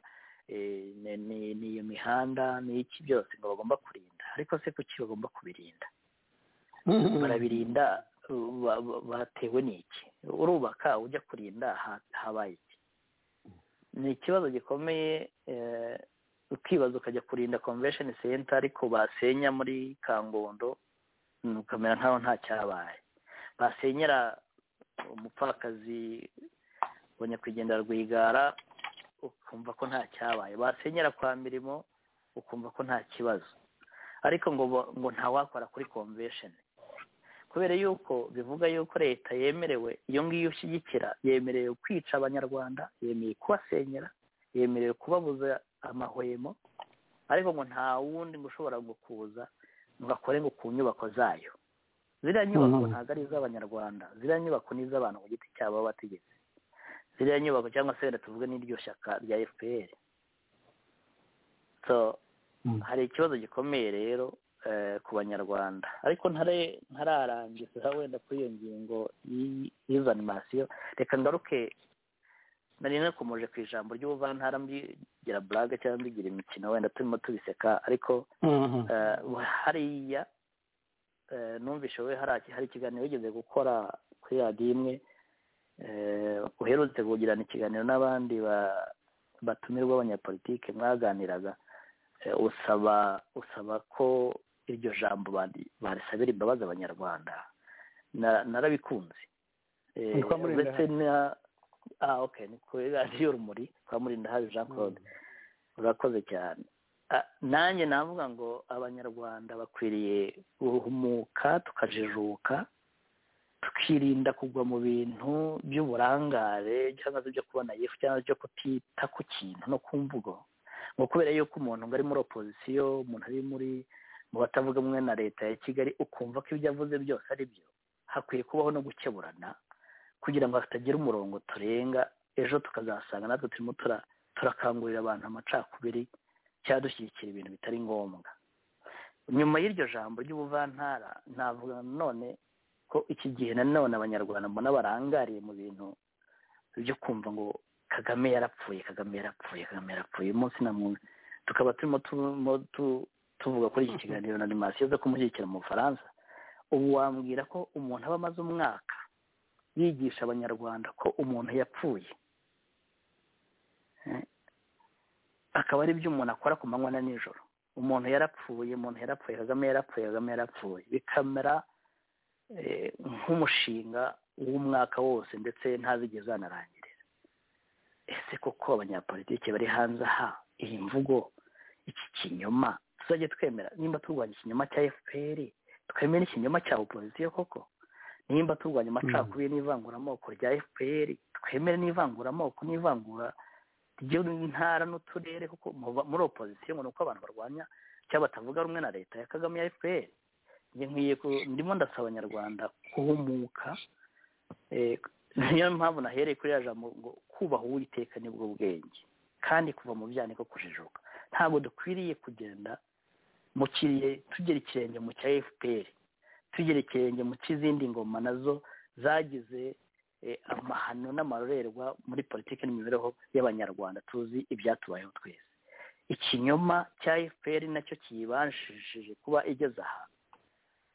eh, ni- ni- ni iyo mihanda ni iki byose ngo bagomba kurinda ariko se kuki bagomba kubirinda barabirinda ba- ba- batewe n'iki urubaka ujya kurinda ha- habaye iki ni ikibazo gikomeye eh, ukibaza ukajya kurinda convention center ariko basenya muri kangondo mm, ukamera nkaho nta cyabaye basenyera umupfakazi wa nyakwigendera rwigara ukumva ko nta cyabaye basenyera kwa mirimo ukumva ko nta kibazo ariko ngo bo- ngo ntawakora kuri convention kubera yuko bivuga yuko leta yemerewe iyo ngiyo ushyigikira yemerewe kwica abanyarwanda yemeye kubasenyera yemerewe kubabuza amahwemo ariko ngo nta wundi ngo ushobora ngo kuza ngo akore ngo ku nyubako zayo ziriya nyubako Mhm. ntabwo ari iz'abanyarwanda ziriya nyubako ni iz'abantu ku giti cyabo b'abategetsi ziriya nyubako cyangwa se wenda tuvuge n'iryo shyaka rya fpr so Mm. hari ikibazo gikomeye rero eh, ku banyarwanda ariko ntare- ntararangiza wenda kuri iyo ngingo y'i- y'izo animasiyo reka ngaruke nari nakomeje ku ijambo ry'ubuvantara mbigira blague cyangwa mbigira imikino wenda turimo tubiseka ariko Eh, hariya eh, numvishe we hari hari ikiganiro wigeze gukora kuri radiyo imwe eh, uherutse kugirana ikiganiro n'abandi ba- batumirwa b'abanyapolitike mwaganiraga eh, usaba usaba ko iryo jambo bari- barisabira imbabazi abanyarwanda Na- narabikunze Eh, Ni kwa Mulindahabi. uretse na ah okay ni kuri radiyo rumuri kwa murindahabi jean claude urakoze cyane Ah, nanjye navuga ngo abanyarwanda bakwiriye guhumuka tukajijuka kwirinda kugwa mu bintu by'uburangare cyangwa se byo kubona yefu cyangwa byo kutita ku kintu no ku mvugo ngo kubera yuko umuntu ngo ari muri opozisiyo umuntu ari muri mu batavuga rumwe na leta ya kigali ukumva ko ibyo avuze byose ari byo hakwiye kubaho no gukeburana kugira ngo hatagira umurongo turenga ejo tukazasanga natwe turimo tura- turakangurira abantu amacakubiri cyangwa dushyigikira ibintu bitari ngombwa nyuma y'iryo jambo ry'ubuvantara navuga nanone ko iki gihe nanone abanyarwanda mbona barangariye mu bintu byo kumva ngo kagame yarapfuye kagame yarapfuye kagame yarapfuye umunsi na munsi tukaba turimo turimo tu- tuvuga kuri iki kiganiro na animasiyo zo kumushyigikira mu bufaransa ubu wambwira ko umuntu aba amaze umwaka yigisha abanyarwanda ko umuntu yapfuye Eh, akaba ari byo umuntu akora ku manywa na nijoro umuntu yarapfuye umuntu yarapfuye kagame yarapfuye kagame yarapfuye bikamera eh, nk'umushinga w'umwaka wose ndetse ntazigeze zanarangirira ese koko abanyapolitiki bari hanze aha iyi mvugo iki kinyoma tuzajya twemera nimba turwanya ikinyoma cya fpr twemera ikinyoma cya opozisiyo koko nimba turwanya amacakubiri n'ivanguramoko rya fpr twemere n'ivanguramoko n'ivangura ry'intara n'uturere kuko mu- muri opozisiyo ngo ni uko abantu barwanya cyangwa batavuga rumwe na leta ya kagame ya fpr njye nkwiye ku- ndimo ndasaba abanyarwanda kuhumuka eh, niyo mpamvu nahereye kuri ya jambo ngo kubaha uwiteka nibwo bwenge kandi kuva mu byaha niko kujijuka ntabwo dukwiriye kugenda mu kiriye tugera ikirenge mu cya fpr tugera ikirenge mu cy'izindi ngoma nazo zagize eh, amahano n'amarorerwa muri politiki n'imibereho y'abanyarwanda tuzi ibyatubayeho twese ikinyoma cya fpr nacyo kiyibanshije kuba igeze aha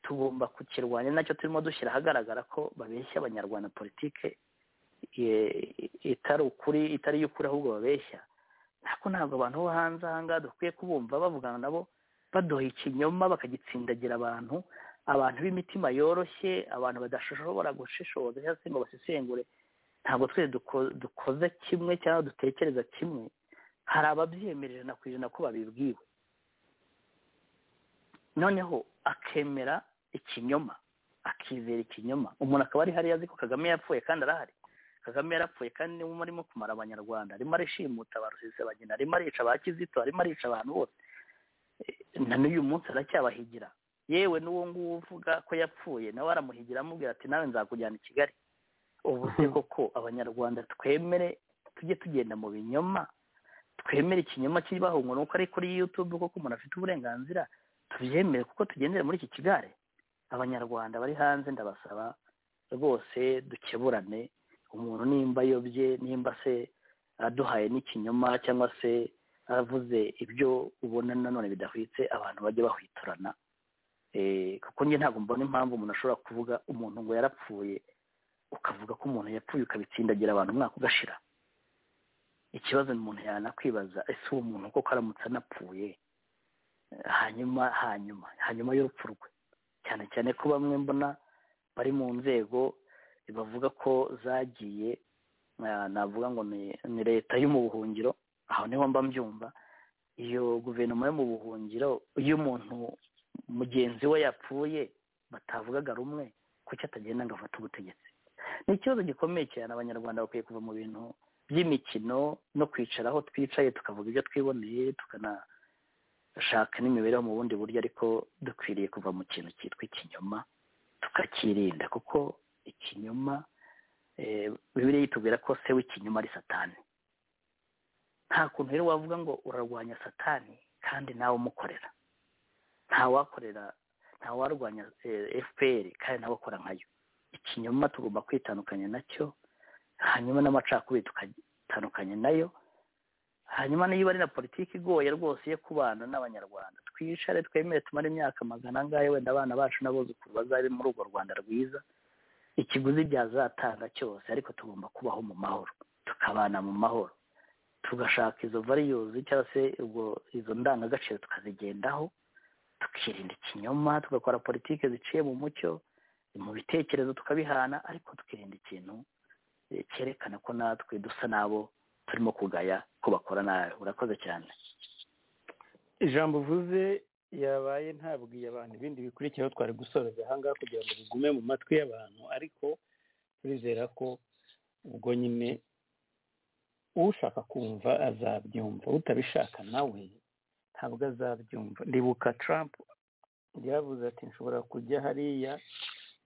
tugomba kukirwanya nacyo turimo dushyira ahagaragara ko babeshya abanyarwanda politike eh, itari ukuri itari iy'ukuri ahubwo babeshya ariko ntabwo abantu bo hanze ahangaha dukwiye kubumva bavugana nabo baduha ikinyoma bakagitsindagira abantu abantu b'imitima yoroshye abantu badashobora gushishoza cyangwa se ngo basesengure ntabwo twese duko- dukoze kimwe cyangwa dutekereza kimwe hari ababyemereje na ku ijana ko babibwiwe noneho akemera ikinyoma akizera ikinyoma umuntu akaba ari hariya azi ko kagame yapfuye kandi arahari kagame yarapfuye kandi niwe urimo kumara abanyarwanda arimo arishimuta ba rusesabagina arimo arica ba kizito arimo arica abantu bose Eh, na n'uyu munsi aracyabahigira yewe n'uwo nguwo uvuga ko yapfuye nawe aramuhigira amubwira ati nawe nzakujyana i kigali ubu se koko abanyarwanda twemere tujye tugenda mu binyoma twemere ikinyoma kibaho ngo ni uko ari kuri yutube koko umuntu afite uburenganzira tubyemere kuko tugendere muri iki kigare abanyarwanda bari hanze ndabasaba rwose dukeburane umuntu nimba ayobye nimba se aduhaye n'ikinyoma cyangwa se avuze ibyo ubona nanone bidahwitse abantu bajye bahwiturana Eh, kuko njye ntabwo mbona impamvu umuntu ashobora kuvuga umuntu ngo yarapfuye ukavuga ko umuntu yapfuye ukabitsindagira abantu umwaka ugashira ikibazo umuntu yanakwibaza ese uwo muntu koko aramutse anapfuye Eh, hanyuma hanyuma hanyuma y'urupfu rwe cyane cyane ko bamwe mbona bari mu nzego bavuga ko zagiye ah, navuga ngo ni ni leta yo mu buhungiro aho niho mba mbyumva iyo guverinoma yo mu buhungiro iyo umuntu mugenzi we yapfuye batavugaga rumwe kuki atagenda ngo afate ubutegetsi ni ikibazo gikomeye cyane abanyarwanda bakwiye kuva mu bintu by'imikino no kwicara aho twicaye tukavuga ibyo twiboneye tukanashaka n'imibereho mu bundi buryo ariko dukwiriye kuva mu kintu cyitwa ikinyoma tukakirinda kuko ikinyoma eh, bibiliya itubwira ko se w'ikinyoma ari satani nta kuntu rero wavuga ngo urarwanya satani kandi nawe umukorera ntawakorera ntawarwanya fpr kandi nawe akora nkayo ikinyoma tugomba kwitandukanya nacyo hanyuma n'amacakubiri tukatandukanya nayo hanyuma niba ari na politiki igoye rwose yo kubana n'abanyarwanda twicare twemere tumare imyaka magana angahe wenda abana bacu n'abuzukuru bazabe muri urwo rwanda rwiza ikiguzi byazatanga cyose ariko tugomba kubaho mu mahoro tukabana mu mahoro tugashaka izo variyuzi cyangwa se ubwo- izo ndangagaciro tukazigendaho tukirinda ikinyoma tugakora politiki ziciye mu mucyo mu bitekerezo tukabihana ariko tukirinda ikintu eh, cyerekana ko natwe dusa n'abo turimo kugaya ko bakora nabi urakoze cyane ijambo uvuze yabaye ntabwiye abantu ibindi bikurikiyeho twari gusoza ahangaha kugira ngo bigume mu matwi y'abantu ariko turizera ko ubwo nyine ushaka kumva azabyumva utabishaka nawe ntabwo azabyumva ndibuka Trump yavuze ati nshobora kujya hariya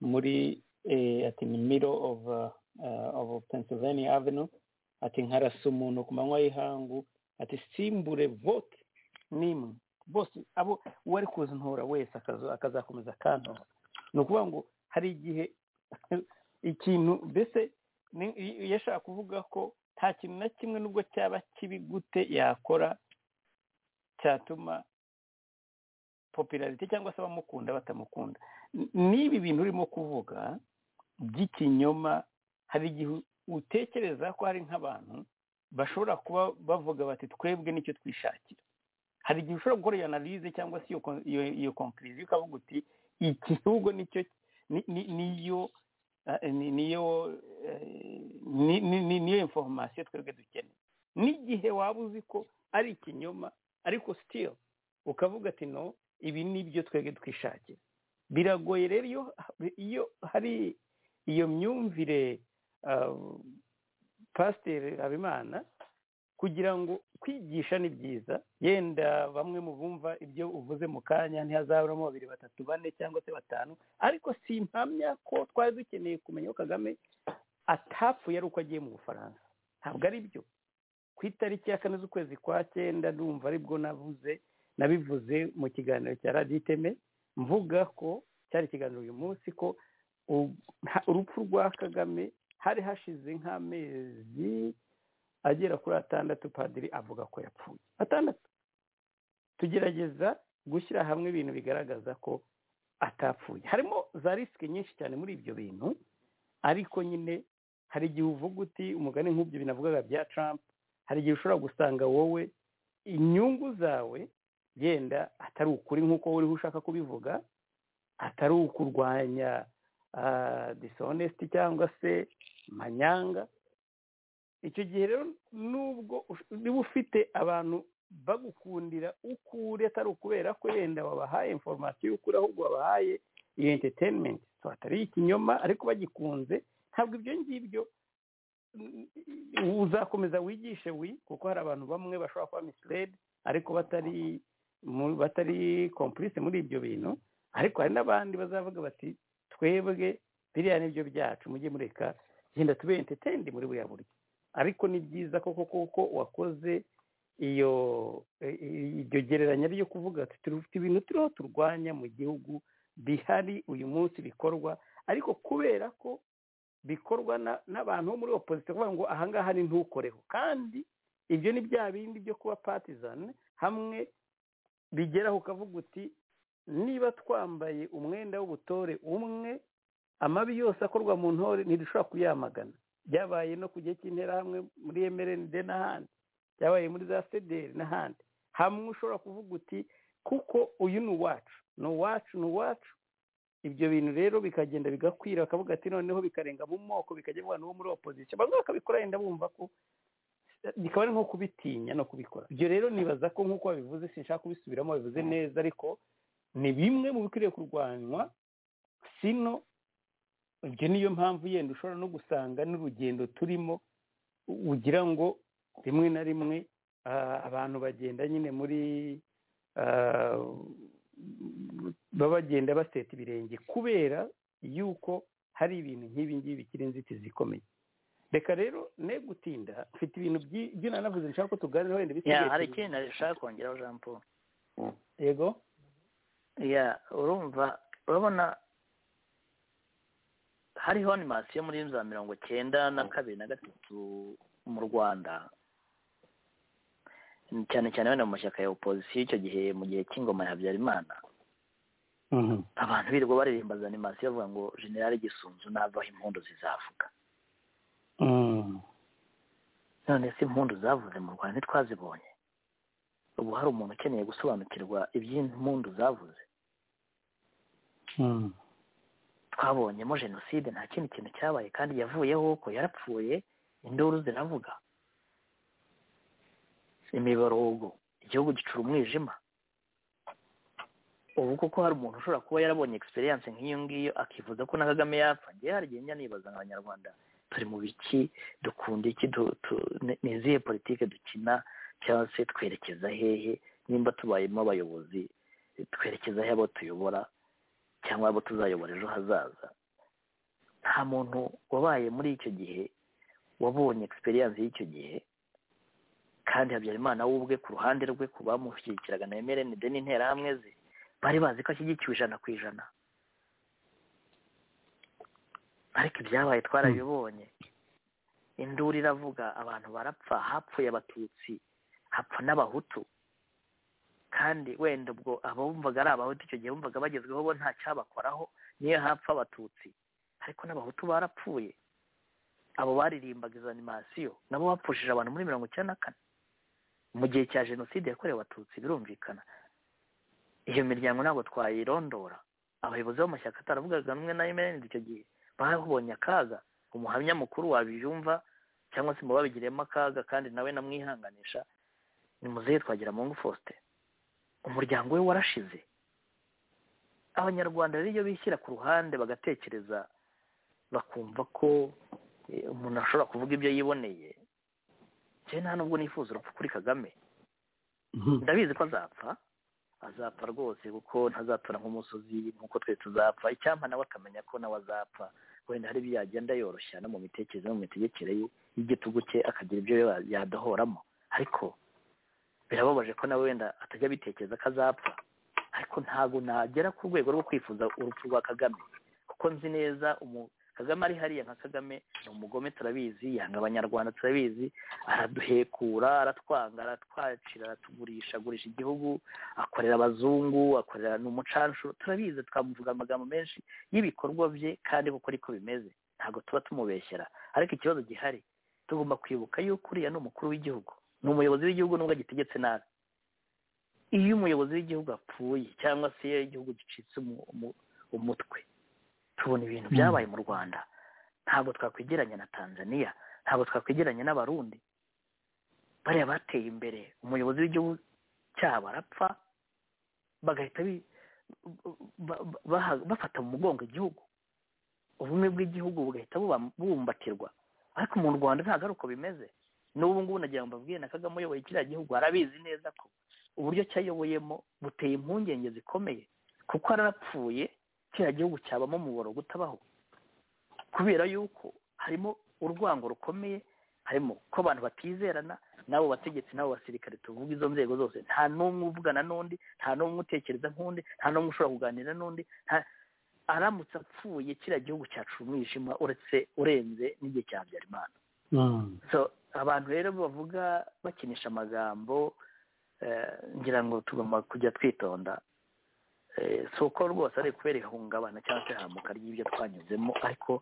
muri eh, ati ni middle of, uh, of Pennsylvania Avenue ati nkarasa umuntu ku manywa y'ihangu ati simbure vote n'imwe bose abo uwo ari kuzintora wese akazo- akazakomeza akantora ni ukuvuga ngo hari igihe ikintu mbese ni- iyo yashaka kuvuga ko nta kintu na kimwe nubwo cyaba kibi gute yakora cyatuma popularite cyangwa se abamukunda batamukunda N- n'ibi bintu urimo kuvuga by'ikinyoma hari igihe utekereza ko hari nk'abantu bashobora kuba bavuga bati twebwe nicyo twishakira hari igihe ushobora gukora iyo analize cyangwa se iyo kon- iyo iyo konkiriziyo ukavuga uti iki gihugu nicyo ni- ni- niyo eh, ni- niyo eh, ni- ni- ni- niyo informasiyo twebwe dukeneye n'igihe waba uzi ko ari ikinyoma ariko sitiri ukavuga ati no ibi ni byo twebwe twishakira biragoye rero iyo iyo hari iyo myumvire ah, pasiteri habimana kugira ngo kwigisha ni byiza yenda bamwe mu bumva ibyo uvuze mu kanya ntihazaburamo babiri batatu bane cyangwa se batanu ariko simpamya ko twari dukeneye kumenya ko kagame atapfuye ari uko agiye mu bufaransa ntabwo ari byo ku itariki ya kane z'ukwezi kwa cyenda ndumva aribwo navuze nabivuze mu kiganiro cya radiyo iteme mvuga ko cyari ikiganiro uyu munsi ko u- nta- urupfu rwa kagame hari hashize nk'amezi agera kuri atandatu padiri avuga ko yapfuye atandatu tugerageza gushyira hamwe ibintu bigaragaza ko atapfuye harimo za risike nyinshi cyane muri ibyo bintu ariko nyine hari igihe uvuga uti umugani nk'ibyo binavugaga bya Trump hari igihe ushobora gusanga wowe inyungu zawe yenda atari ukuri nk'uko uriho ushaka kubivuga atari ukurwanya ah, dishonesty cyangwa se manyanga icyo gihe rero nubwo ush- niba ufite abantu bagukundira uko uri atari ukubera ko yenda wabahaye informasiyo y'ukuri ahubwo wabahaye iyo entertainment so atari ikinyoma ariko bagikunze ntabwo ibyo ngibyo mm, uzakomeza wigishe wi kuko hari abantu bamwe bashobora kuba misled ariko batari mu- batari complice muri ibyo bintu ariko hari n'abandi bazavuga bati twebwe biriya nibyo byacu mujye mureka genda tube entertained muri buriya buryo ariko ni byiza koko kuko wakoze iyo i- i- iryo gereranya ryo kuvuga ati dufite ibintu turiho turwanya mu gihugu bihari uyu munsi bikorwa ariko kubera ko bikorwa na- n'abantu bo muri opozisiyo kuvuga ngo ahangaha ni ntukoreho kandi ibyo ni bya bindi byo kuba patizani hamwe bigeraho ukavuga uti niba twambaye umwenda w'ubutore umwe amabi yose akorwa mu ntore ntidushobora kuyamagana byabaye no ku gihe cy'interahamwe muri emerende n'ahandi byabaye muri za sederi n'ahandi hamwe ushobora kuvuga uti kuko uyu ni uwacu ni uwacu ni uwacu ibyo bintu rero bikagenda bigakwira bakavuga ati noneho bikarenga mu moko bikajya mu bantu bo muri opozisiyo bamwe bakabikora yenda bumva ko bikaba ari nko kubitinya no kubikora ibyo rero nibaza ko nk'uko babivuze sinshaka kubisubiramo babivuze neza ariko ni bimwe mu bikwiriye kurwanywa sino ibyo niyo mpamvu yenda ushobora no gusanga n'urugendo turimo ugira ngo rimwe na rimwe ah, abantu bagenda nyine muri ah, baba bagenda baseta ibirenge kubera yuko hari ibintu nk'ibi ngibi bikiri inzitizi ikomeye reka rero ne gutinda mfite ibintu byi- by'inanavuze nshaka ko tuganiraho wenda ya bisigaye hari tubiri. ikindi nashaka kongeraho jean paul yego ya urumva urabona hariho animasiyo muri za mirongo cyenda na kabiri na gatatu mu rwanda cyane cyane wenda mu mashyaka ya opozisiyo icyo gihe mu gihe cy'ingoma ya habyarimana abantu birirwa baririmba za animasiyo bavuga ngo generali gisunzu navaho impundu zizavuga Mm. none se impundu zavuze mu rwanda ntitwazibonye ubu hari umuntu ukeneye gusobanukirwa iby'impundu zavuze Mm. twabonyemo jenoside nta kindi kintu cyabaye kandi yavuyeho ko yarapfuye induru ziravuga imiborogo igihugu gicura umwijima ubu kuko hari umuntu ushobora kuba yarabonye egisperiyanse nk'iyo ngiyo akifuza ko na kagame yapfa ngewe hari igihe njya nibaza nk'abanyarwanda turi mu biki dukunda iki du- tu- ni- ni izihe politike dukina cyangwa se twerekeza hehe nimba tubayemo abayobozi twerekeza hehe abo tuyobora cyangwa abo tuzayobora ejo hazaza nta muntu wabaye muri icyo gihe wabonye egisperiyanse y'icyo gihe kandi habyarimana we ubwe ku ruhande rwe ku bamushyigikiraga na emerene de n'interahamwe ze bari bazi ko ashyigikiwe ijana ku ijana ariko ibyabaye twarabibonye induru iravuga abantu barapfa hapfuye abatutsi hapfa n'abahutu kandi wenda ubwo abumvaga ari abahutu icyo gihe bumvaga bagezweho bo nta cyabakoraho niyo hapfa abatutsi ariko n'abahutu barapfuye abo baririmbaga izo animasiyo nabo bapfushije abantu muri mirongo icyenda na kane mu gihe cya jenoside yakorewe abatutsi birumvikana iyo miryango ntabwo twayirondora abayobozi b'amashyaka ataravugaga rumwe na MND icyo gihe babonye akaga umuhamya mukuru wabyumva cyangwa se mubabigiremo akaga kandi nawe namwihanganisha ni muzehe twagira mungu faustin umuryango we warashize abanyarwanda rero iyo bishyira ku ruhande bagatekereza bakumva ko eh, umuntu ashobora kuvuga ibyo yiboneye njyewe nta nubwo nifuza urupfu kuri kagame ndabizi ko azapfa azapfa rwose kuko ntazatura nk'umusozi nk'uko twe tuzapfa icyampa nawe akamenya ko nawe azapfa wenda hari ibyo yagenda yoroshya no mu mitekerereze no mu mitegekere ye y'igitugu cye akagira ibyo ya- yadohoramo ariko birababaje ko nawe wenda atajya abitekereza ko azapfa ariko ntabwo nagera ku rwego rwo kwifuza urupfu rwa kagame kuko nzi neza umu- kagame ari hariya nka kagame ni umugome turabizi yanga abanyarwanda turabizi araduhekura aratwanga aratwacira aratugurisha agurisha igihugu akorera abazungu akorera ni umucanshuro turabizi twamuvuga amagambo menshi y'ibikorwa bye kandi kuko ariko bimeze ntabwo tuba tumubeshyera ariko ikibazo gihari tugomba kwibuka yuko uriya ni umukuru w'igihugu ni umuyobozi w'igihugu nubwo agitegetse nabi iyo umuyobozi w'igihugu apfuye cyangwa se iyo igihugu gicitse umu- umu- umutwe tubona ibintu byabaye mu rwanda ntabwo twakwegeranya na tanzania ntabwo twakwegeranya n'abarundi bariya bateye imbere umuyobozi w'igihugu cyabo arapfa bagahita bi- ba- ba- baha- bafata mu mugongo igihugu ubumwe bw'igihugu bugahita buba- bubumbatirwa ariko mu rwanda ntabwo ari uko bimeze n'ubu ngubu nagira ngo mbabwire na kagame uyoboye kiriya gihugu arabizi neza ko uburyo cyayoboyemo buteye impungenge zikomeye kuko arapfuye kiriya gihugu cyabamo umuboro gutabaho kubera yuko harimo urwango rukomeye harimo ko abantu batizerana n'abo bategetsi n'abo basirikare tuvuga izo nzego zose nta n'umwe uvugana n'undi nta n'umwe utekereza nk'undi nta n'umwe ushobora kuganira n'undi nta- aramutse apfuye kiriya gihugu cyacu umwijima uretse urenze n'igihe cya habyarimana so abantu rero bavuga bakinisha amagambo eh, ngira ngo tugomba kujya twitonda Eh, si uko rwose ari kubera ihungabana cyangwa se ihamuka ry'ibyo twanyuzemo ariko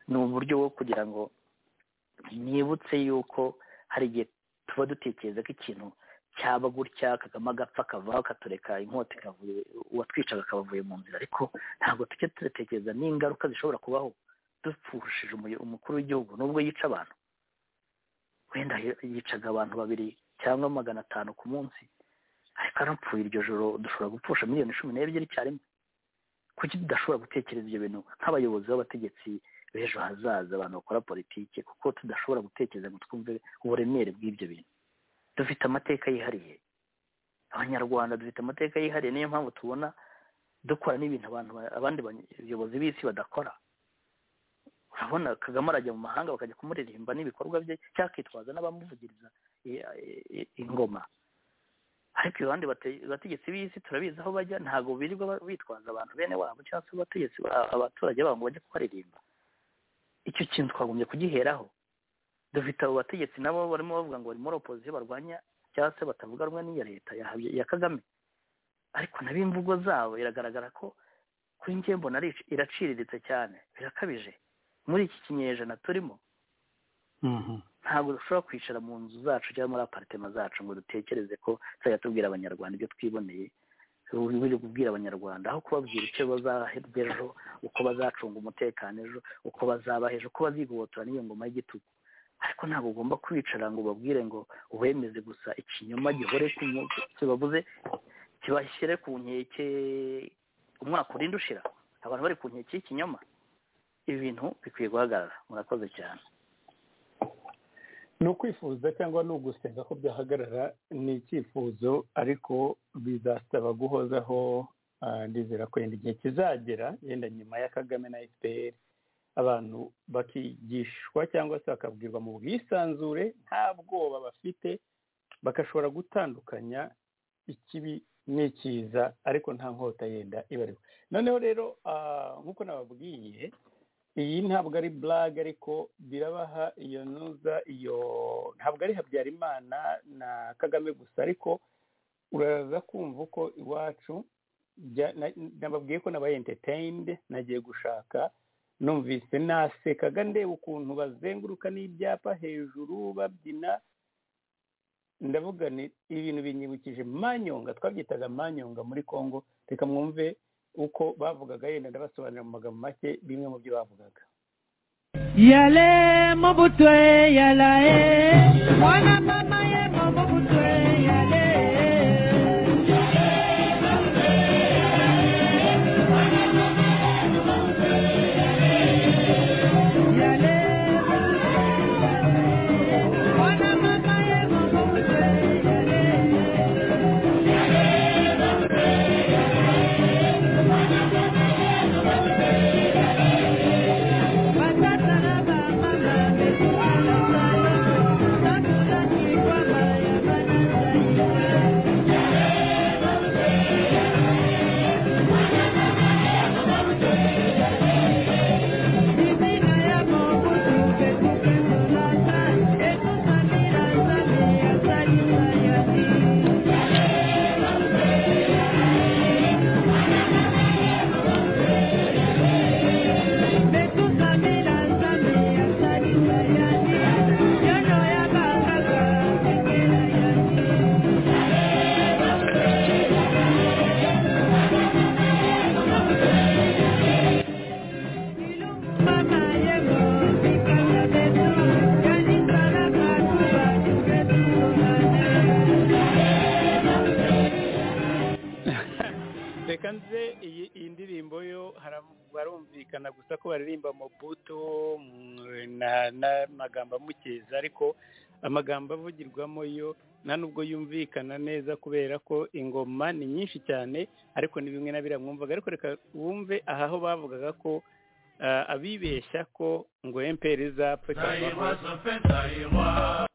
ni uburyo bwo kugira ngo nibutse yuko hari igihe tuba dutekereza ko ikintu cyaba gutya kagame agapfa akavaho akatureka inkota ikavuye uwatwicaga akaba avuye mu nzira ariko ntabwo tujya turatekereza n'ingaruka zishobora kubaho dupfushije umuyo- umukuru w'igihugu nubwo yica abantu wenda y- yicaga abantu babiri cyangwa magana atanu ku munsi ariko anapfuye iryo joro dushobora gupfusha miliyoni cumi n'ebyiri icyarimwe kuki tudashobora gutekereza ibyo bintu nk'abayobozi b'abategetsi b'ejo hazaza abantu bakora politiki kuko tudashobora gutekereza ngo twumve uburemere bw'ibyo bintu dufite amateka yihariye abanyarwanda dufite amateka yihariye niyo mpamvu tubona dukora n'ibintu abantu ba- abandi bayobozi b'isi badakora urabona kagame arajya mu mahanga bakajya kumuririmba n'ibikorwa bye cyangwa akitwaza n'abamuvugiriza i- i- ingoma ariko abandi bate- bategetsi b'isi turabizi aho bajya ntabwo birirwa ba- bitwaza abantu bene wabo cyangwa se abategetsi ba- abaturage babo ngo bajye kubaririmba icyo kintu twagombye kugiheraho dufite abo bategetsi nabo barimo bavuga ngo bari muri opozisiyo barwanya cyangwa se batavuga rumwe n'iya leta ya Habya- ya kagame ariko nabo imvugo zabo iragaragara ko kuri njye mbona ari iraciriritse cyane birakabije muri iki kinyejana turimo ntabwo dushobora kwicara mu nzu zacu cyangwa muri aparitema zacu ngo dutekereze ko tuzajya tubwira abanyarwanda ibyo twiboneye biri kubwira abanyarwanda aho kubabwira icyo bazahebwa ejo uko bazacunga umutekano ejo uko bazabaha ejo uko bazigobotora n'iyo ngoma y'igitugu ariko ntabwo ugomba kwicara ngo ubabwire ngo wemeze gusa ikinyoma gihore ku munsi bavuze kibashyire ku nkeke umwaka urinda ushira abantu bari ku nkeke y'ikinyoma ibintu bikwiye guhagarara murakoze cyane ni ukwifuza cyangwa ni ugusenga ko byahagarara ni icyifuzo ariko bizasaba guhozaho ah, ndizera ko yenda igihe kizagera yenda nyuma ya kagame na fpr abantu bakigishwa cyangwa se bakabwirwa mu bwisanzure nta bwoba bafite bagashobora gutandukanya ikibi n'ikiza ariko nta nkota yenda ibariho noneho rero ah, nk'uko nababwiye iyi ntabwo ari blague ariko birabaha iyo ntuza iyo ntabwo ari habyarimana na kagame gusa ariko uraza kumva uko iwacu bya- na- nababwiye ko naba entertained nagiye gushaka numvise nasekaga ndeba ukuntu bazenguruka n'ibyapa hejuru babyina ndavuga ni ibintu binyibukije manyonga twabyitaga manyonga muri congo reka mwumve uko bavugaga yenda ndabasobanurira mu magambo make bimwe mu byo bavugaga yale mobutwe yalae mwana mama ye mobutwe yale yale mwana mama ye mobutwe yale Thank you. reka nze iyi iyi ndirimbo yo haram- barumvikana gusa ko baririmba mobuto mm, na- n'amagambo amukeza ariko amagambo avugirwamo yo nta nubwo yumvikana neza kubera ko ingoma ni nyinshi cyane ariko ni bimwe na biriya mwumvaga ariko reka wumve aha ho bavugaga ko ah, abibeshya ko ngo emperi izapfa cyangwa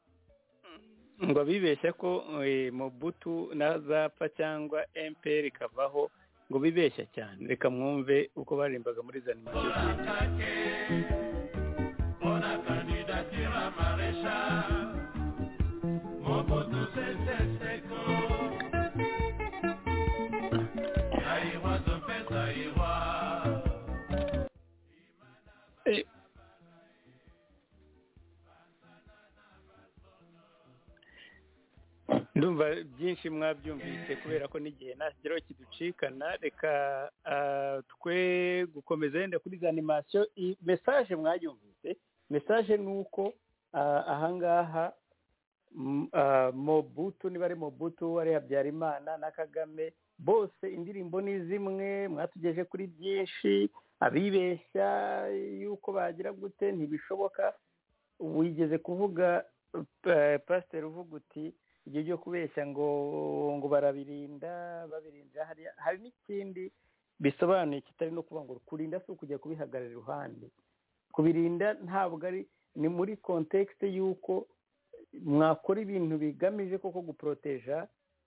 ngo bibeshya ko eh, mobutu nazapfa cyangwa mpr ikavaho ngo bibeshya cyane reka mwumve uko baririmbaga muri zanimasiyo ndumva byinshi mwabyumvise kubera ko n'igihe ntakigeraho kiducikana reka ah, twe gukomeza yenda kuri za animasiyo mesaje mwayumvise mesaje ni uko ah, ahangaha m- ah, mobutu niba ari mobutu ari habyarimana na kagame bose indirimbo ni zimwe mwatugeje kuri byinshi abibeshya yuko bagira gute ntibishoboka wigeze kuvuga eh, pasiteri uvuga uti ibyo byo kubeshya ngo ngo barabirinda babirinda hariya hari n'ikindi bisobanuye kitari no kuvuga ngo kurinda si ukujya kubihagarara iruhande kubirinda ntabwo ari ni muri kontekisite y'uko mwakora ibintu bigamije koko guporoteja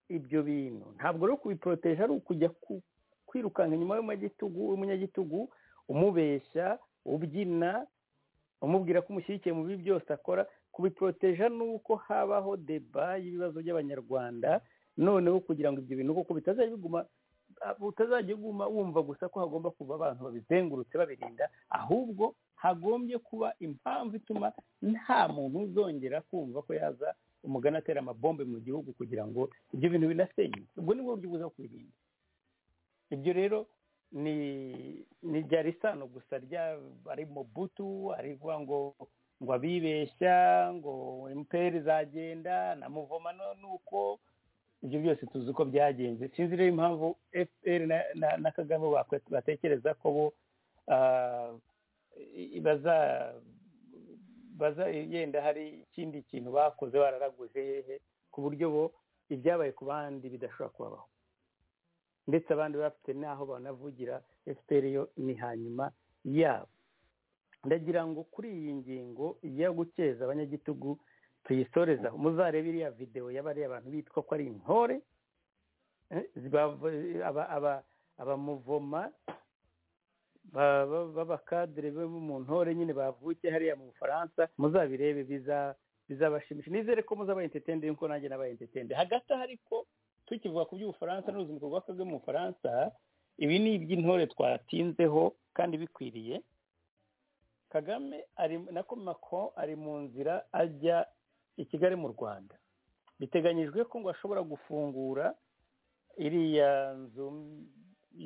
ibyo bintu ntabwo ari ukubiporoteja ari ukujya ku- kwirukanka inyuma y'umunyagitugu w'umunyagitugu umubeshya ubyina umubwira ko umushyigikiye mu bibi byose akora kubiporoteja ni uko habaho deba y'ibibazo by'abanyarwanda noneho kugira ngo ibyo bintu koko bitazajya biguma utazajya uguma wumva gusa ko hagomba kuba abantu babizengurutse babirinda ahubwo hagombye kuba impamvu ituma nta muntu uzongera kumva ko yaza umugani atera amabombe mu gihugu kugira ngo ibyo bintu binasenyuke ubwo ni bwo buryo bwiza bwo kubirinda ibyo rero ni ni ryari isano gusa rya ari mobutu ari kuvuga ngo ngo abibeshya ngo imperi izagenda na muvoma no- nuko ibyo byose tuzi uko byagenze sinzi rero impamvu fpr na- na- na kagame bakwe- batekereza ko bo ah, i- i- baza- baza yenda hari ikindi kintu bakoze bararaguje hehe ku buryo bo ibyabaye ku bandi bidashobora kubabaho ndetse abandi bafite n'aho banavugira fpr yo ni hanyuma yabo ndagira ngo kuri iyi ngingo yo gukeza abanyagitugu tuyisorezaho muzarebe iriya videwo y'abariya bantu bitwa ko ari intore eh, bava- aba- aba- abamuvoma ba- ba- b'abakadire bo mu ntore nyine bavukiye hariya mu bufaransa muzabirebe biza- bizabashimisha nizere ko muzaba entetende nk'uko nanjye nabaye entetende hagati aha ariko tukivuga ku by'ubufaransa n'uruzinduko rwa kagame mu bufaransa ibi ni iby'intore twatinzeho kandi bikwiriye kagame ari na komako ari mu nzira ajya i kigali mu rwanda biteganyijwe ko ngo ashobora gufungura iriya nzu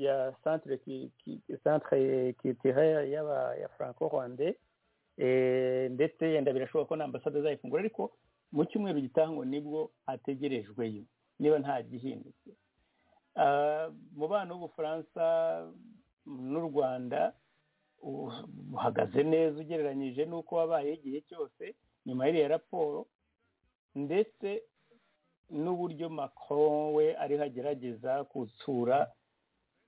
ya centre qui- qui- centre culturelle y'aba ya franco rwandais eh, ndetse yenda birashoboka ko n'ambasade azayifungura ariko mu cyumweru gitaha ngo nibwo ategerejweyo niba nta gihindutse Ah, umubano w'ubufaransa n'u rwanda u- uhagaze neza ugereranyije n'uko wabayeho igihe cyose nyuma y'iriya raporo ndetse n'uburyo macron we ariho agerageza gutsura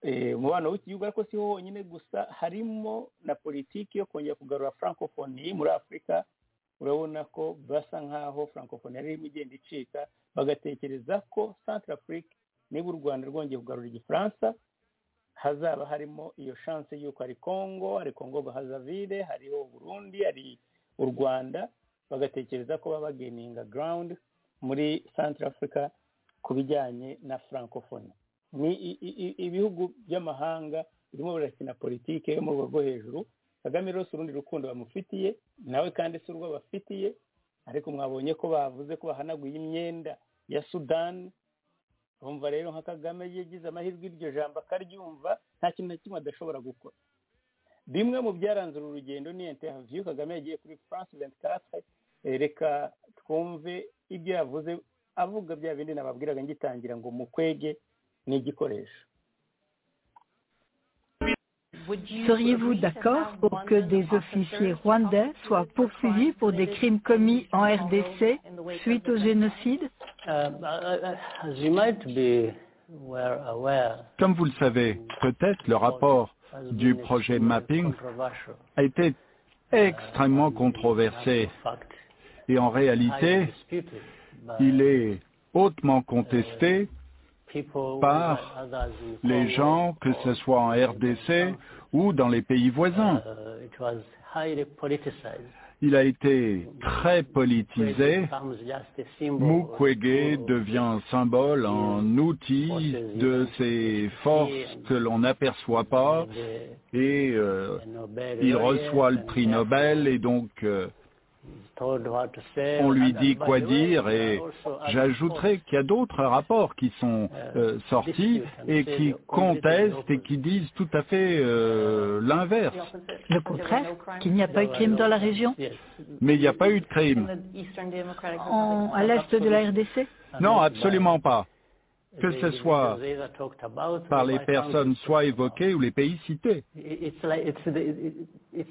eh, umubano w'iki gihugu ariko si ho honyine gusa harimo na politiki yo kongera kugarura francophonie muri afurika urabona ko basa nk'aho francophonie ari irimo igenda icika bagatekereza ko centre afrique niba u rwanda rwongeye kugarura igifaransa hazaba harimo iyo chance y'uko hari congo hari congo bahazavire hariho burundi hari u rwanda bagatekereza ko baba bageninga ground muri centre africa ku bijyanye na francophonie ni i- i- i- ibihugu by'amahanga birimo birakina politike yo mu rwego rwo hejuru kagame rero si urundi rukundo bamufitiye nawe kandi si urwo bafitiye ariko mwabonye ko bavuze ko bahanaguye imyenda ya sudani urumva rero nka kagame yagize amahirwe iryo jambo akaryumva nta kintu na kimwe adashobora gukora bimwe mu byaranze uru rugendo ni interview kagame yagiye kuri france venti katire reka twumve ibyo yavuze avuga bya bindi nababwiraga ngitangira ngo mukwege ni igikoresho Seriez-vous d'accord pour que des officiers rwandais soient poursuivis pour des crimes commis en RDC suite au génocide Comme vous le savez, peut-être le rapport du projet Mapping a été extrêmement controversé et en réalité, il est hautement contesté par les gens, que ce soit en RDC ou dans les pays voisins. Il a été très politisé. Mukwege devient un symbole, un outil de ces forces que l'on n'aperçoit pas et euh, il reçoit le prix Nobel et donc euh, on lui dit quoi dire et j'ajouterai qu'il y a d'autres rapports qui sont euh, sortis et qui contestent et qui disent tout à fait euh, l'inverse. Le contraire, qu'il n'y a pas eu crime dans la région Mais il n'y a pas eu de crime. en- à l'est de la RDC Non, absolument pas. Que ce soit par les personnes soit évoquées ou les pays cités.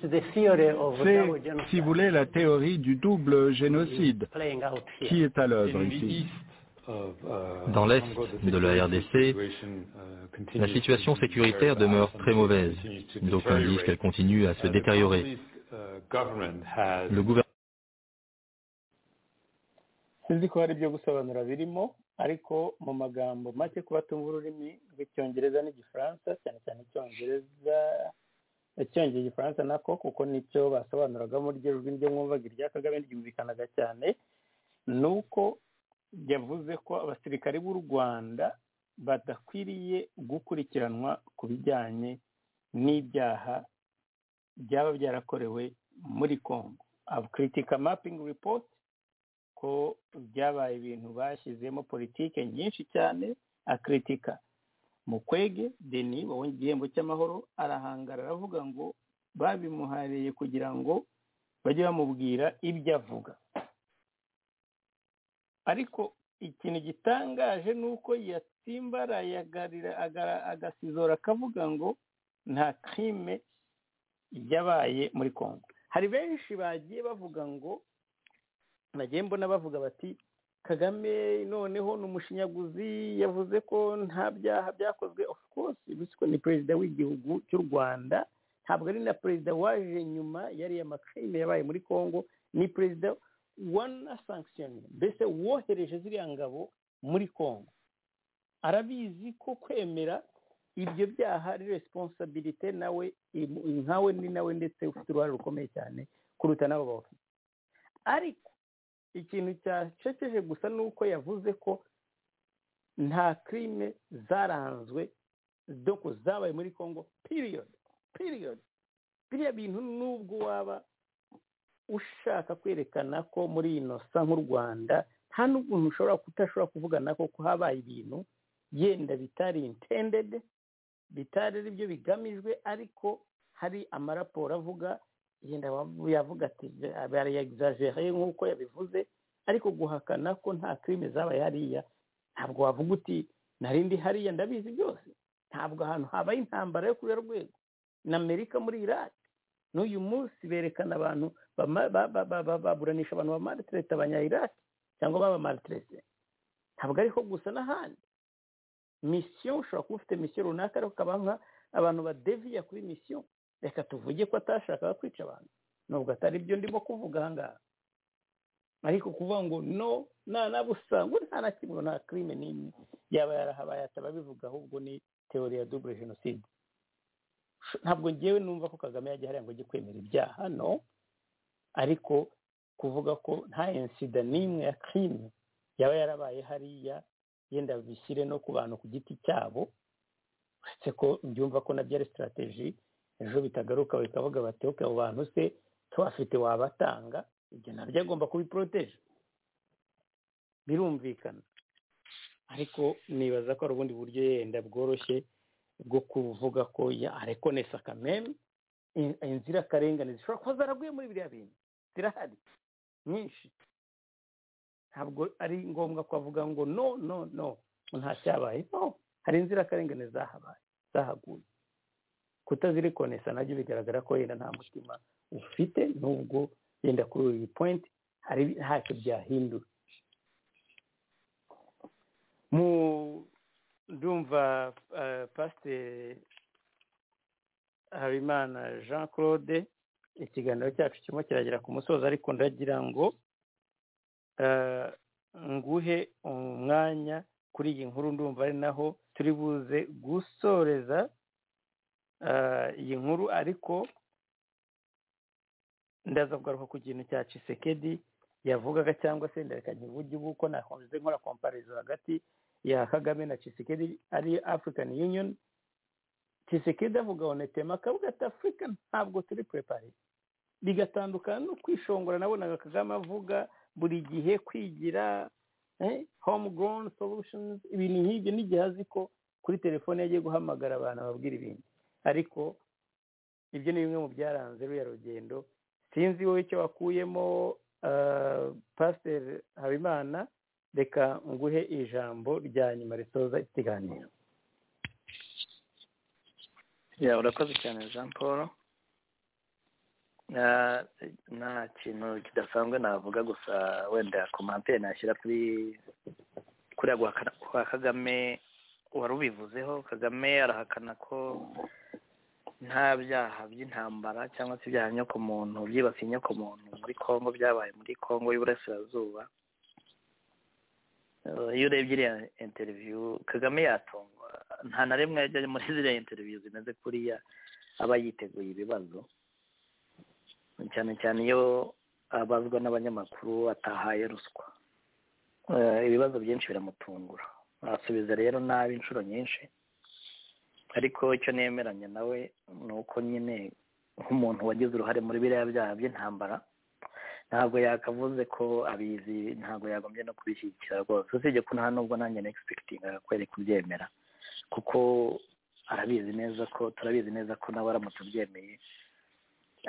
C'est, si vous voulez, la théorie du double génocide qui est à l'œuvre ici. Dans l'est de la RDC, la situation sécuritaire demeure très mauvaise. D'aucuns disent qu'elle continue à se détériorer. Le gouvernement sinzi ko hari ibyo gusobanura birimo ariko mu magambo make kuba tumva ururimi rw'icyongereza n'igifaransa cyane cyane icyongereza icyongera igifaransa nako kuko nicyo basobanuraga muri iryo jwi ryo mwumvaga irya kagame ryumvikanaga cyane ni uko yavuze ko abasirikare b'u rwanda badakwiriye gukurikiranwa ku bijyanye n'ibyaha byaba byarakorewe muri congo critica mapping report ko byabaye ibintu bashyizemo politike nyinshi cyane akritika mukwege deni wabonye igihembo cy'amahoro arahangara aravuga ngo babimuhariye kugira ngo bajye bamubwira ibyo avuga ariko ikintu gitangaje ni uko yatsimbaraye agasizora akavuga ngo nta crime yabaye muri congo hari benshi bagiye bavuga ngo bagiye mbona bavuga bati kagame noneho ni umushinyaguzi yavuze ko nta byaha byakozwe of course uretse ko ni perezida w'igihugu cy'u rwanda ntabwo ari na perezida waje nyuma yariya macrime yabaye muri congo ni perezida wanasankisiyoni mbese wohereje ziriya ngabo muri congo arabizi ko kwemera ibyo byaha ari resiponsabirite nawe nkawe ni nawe ndetse ufite uruhare rukomeye cyane kuruta n'abo bafite ariko ikintu cyacekeje gusa ni uko yavuze ko nta crime zaranzwe doko zabaye muri congo piriyodi piriyodi biriya bintu nubwo waba ushaka kwerekana ko muri inosa nk'u rwanda nta n'ubuntu ushobora kutashobora kuvugana ko habaye ibintu yenda bitari intendede bitari ari byo bigamijwe ariko hari amaraporo avuga yenda yavuga ati barayegizajere nk'uko yabivuze ariko guhakana ko nta crime zabaye hariya ntabwo wavuga uti narindi hariya ndabizi byose ntabwo ahantu habaye intambara yo kuriya rwego na amerika muri iraq n'uyu munsi berekana abantu baburanisha abantu bamaritirete abanya iraq cyangwa babamaritirete ntabwo ariho gusa n'ahandi misiyo ushobora kuba ufite misiyo runaka ariko ukaba abantu badeviya kuri misiyo reka tuvuge ko atashakaga kwica abantu nubwo atari byo ndimo kuvuga aha ngaha ariko kuvuga ngo no nta nabusanga nta na kimwe nta kirime n'imwe yaba yarahabaye ataba bivuga ahubwo ni teori ya dubure jenoside ntabwo ngewe numva ko kagame yajya hariya ngo ajye kwemera ibyaha no ariko kuvuga ko nta insida n'imwe ya kirime yaba yarabaye hariya yenda bishyire no ku bantu ku giti cyabo uretse ko byumva ko nabyo ari sitarateji ejo bitagaruka bikavuga bati oke abo bantu se tubafite wabatanga ibyo nabyo agomba kubiporoteje birumvikana ariko nibaza ko hari ubundi buryo yenda bworoshye bwo kuvuga ko arekonesa kameme inzirakarengane zishobora kuba zaraguye muri biriya bintu zirahari nyinshi ntabwo ari ngombwa kuvuga ngo no no no nta cyabaye no hari inzirakarengane zahabaye zahaguye kutazirekonesa nabyo bigaragara ko yenda nta mutima ufite nubwo yenda kuri uyu pointi hari ntacyo byahindura mu ndumva pasiteri habimana jean claude ikiganiro cyacu kirimo kiragera ku musozi ariko ndagira ngo nguhe umwanya kuri iyi nkuru ndumva ari naho turi buze gusoreza iyi nkuru ariko ndaza kugaruka ku kintu cya cisekedi yavugaga cyangwa se ndareka nkivuge ubu ko nakomeze nkora komparizo hagati ya kagame na cisekedi ari african union cisekedi avuga onetema akavuga ati afurika ntabwo turi purepare bigatandukana no kwishongora nabonaga kagame avuga buri gihe kwigira home grown solutions ibintu nk'ibyo n'igihe azi ko kuri telefone yagiye guhamagara abantu ababwira ibintu ariko ibyo ni bimwe mu byaranze ruriya rugendo sinzi wowe icyo wakuyemo pasiteri habimana reka nguhe ijambo rya nyuma risoza ikiganiro ya urakoze cyane jean paul nta kintu kidasanzwe navuga gusa wenda komantere nashyira kuri kuriya kwa kagame wari ubivuzeho kagame arahakana ko nta byaha by'intambara cyangwa se ibyaha nyokomuntu byibasiye nyokomuntu muri congo byabaye muri congo y'uburasirazuba iyo urebye iriya interiviyu kagame yatungwa nta na rimwe yajya muri ziriya interiviyu zimeze kuriya aba yiteguye ibibazo cyane cyane iyo abazwa n'abanyamakuru atahaye ruswa ibibazo byinshi biramutungura asubiza rero nabi inshuro nyinshi ariko icyo nemeranya nawe ni uko nyine nk'umuntu wagize uruhare muri biriya byaha by'intambara ntabwo yakavuze ko abizi ntabwo yagombye no kubishyigikira rwose usibye ko nta nubwo nanjye na egisipekitinga kwere kubyemera kuko arabizi neza ko turabizi neza ko nawe aramutse ubyemeye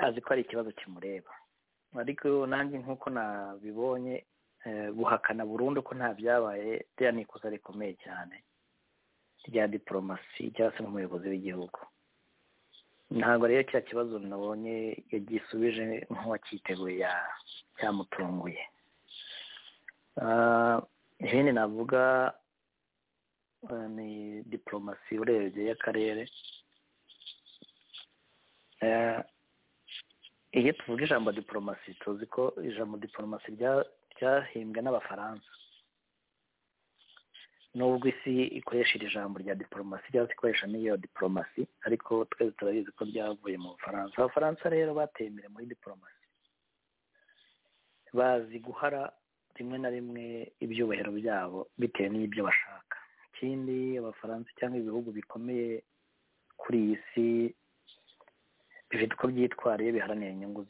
azi ko ari ikibazo kimureba ariko nanjye nk'uko nabibonye buhakana burundu ko nta byabaye rya ni ikosa rikomeye cyane rya diporomasi cyangwa se n'umuyobozi w'igihugu ntabwo rero cya kibazo nabonye yagisubije nk'uwacyiteguye cyamutunguye ibindi navuga ni diporomasi urebye y'akarere iyo tuvuga ijambo diporomasi tuzi ko ijambo diporomasi ryahimbwe n'abafaransa nubwo isi ikoresha iri jambo rya diporomasi cyangwa se ikoresha n'iyo diporomasi ariko twese turabizi ko ryavuye mu bufaransa abafaransa rero bateye imbere muri diporomasi bazi guhara rimwe na rimwe ibyubahiro byabo bitewe n'ibyo bashaka ikindi abafaransa cyangwa ibihugu bikomeye kuri iyi si bifite uko byitwariye biharanira inyungu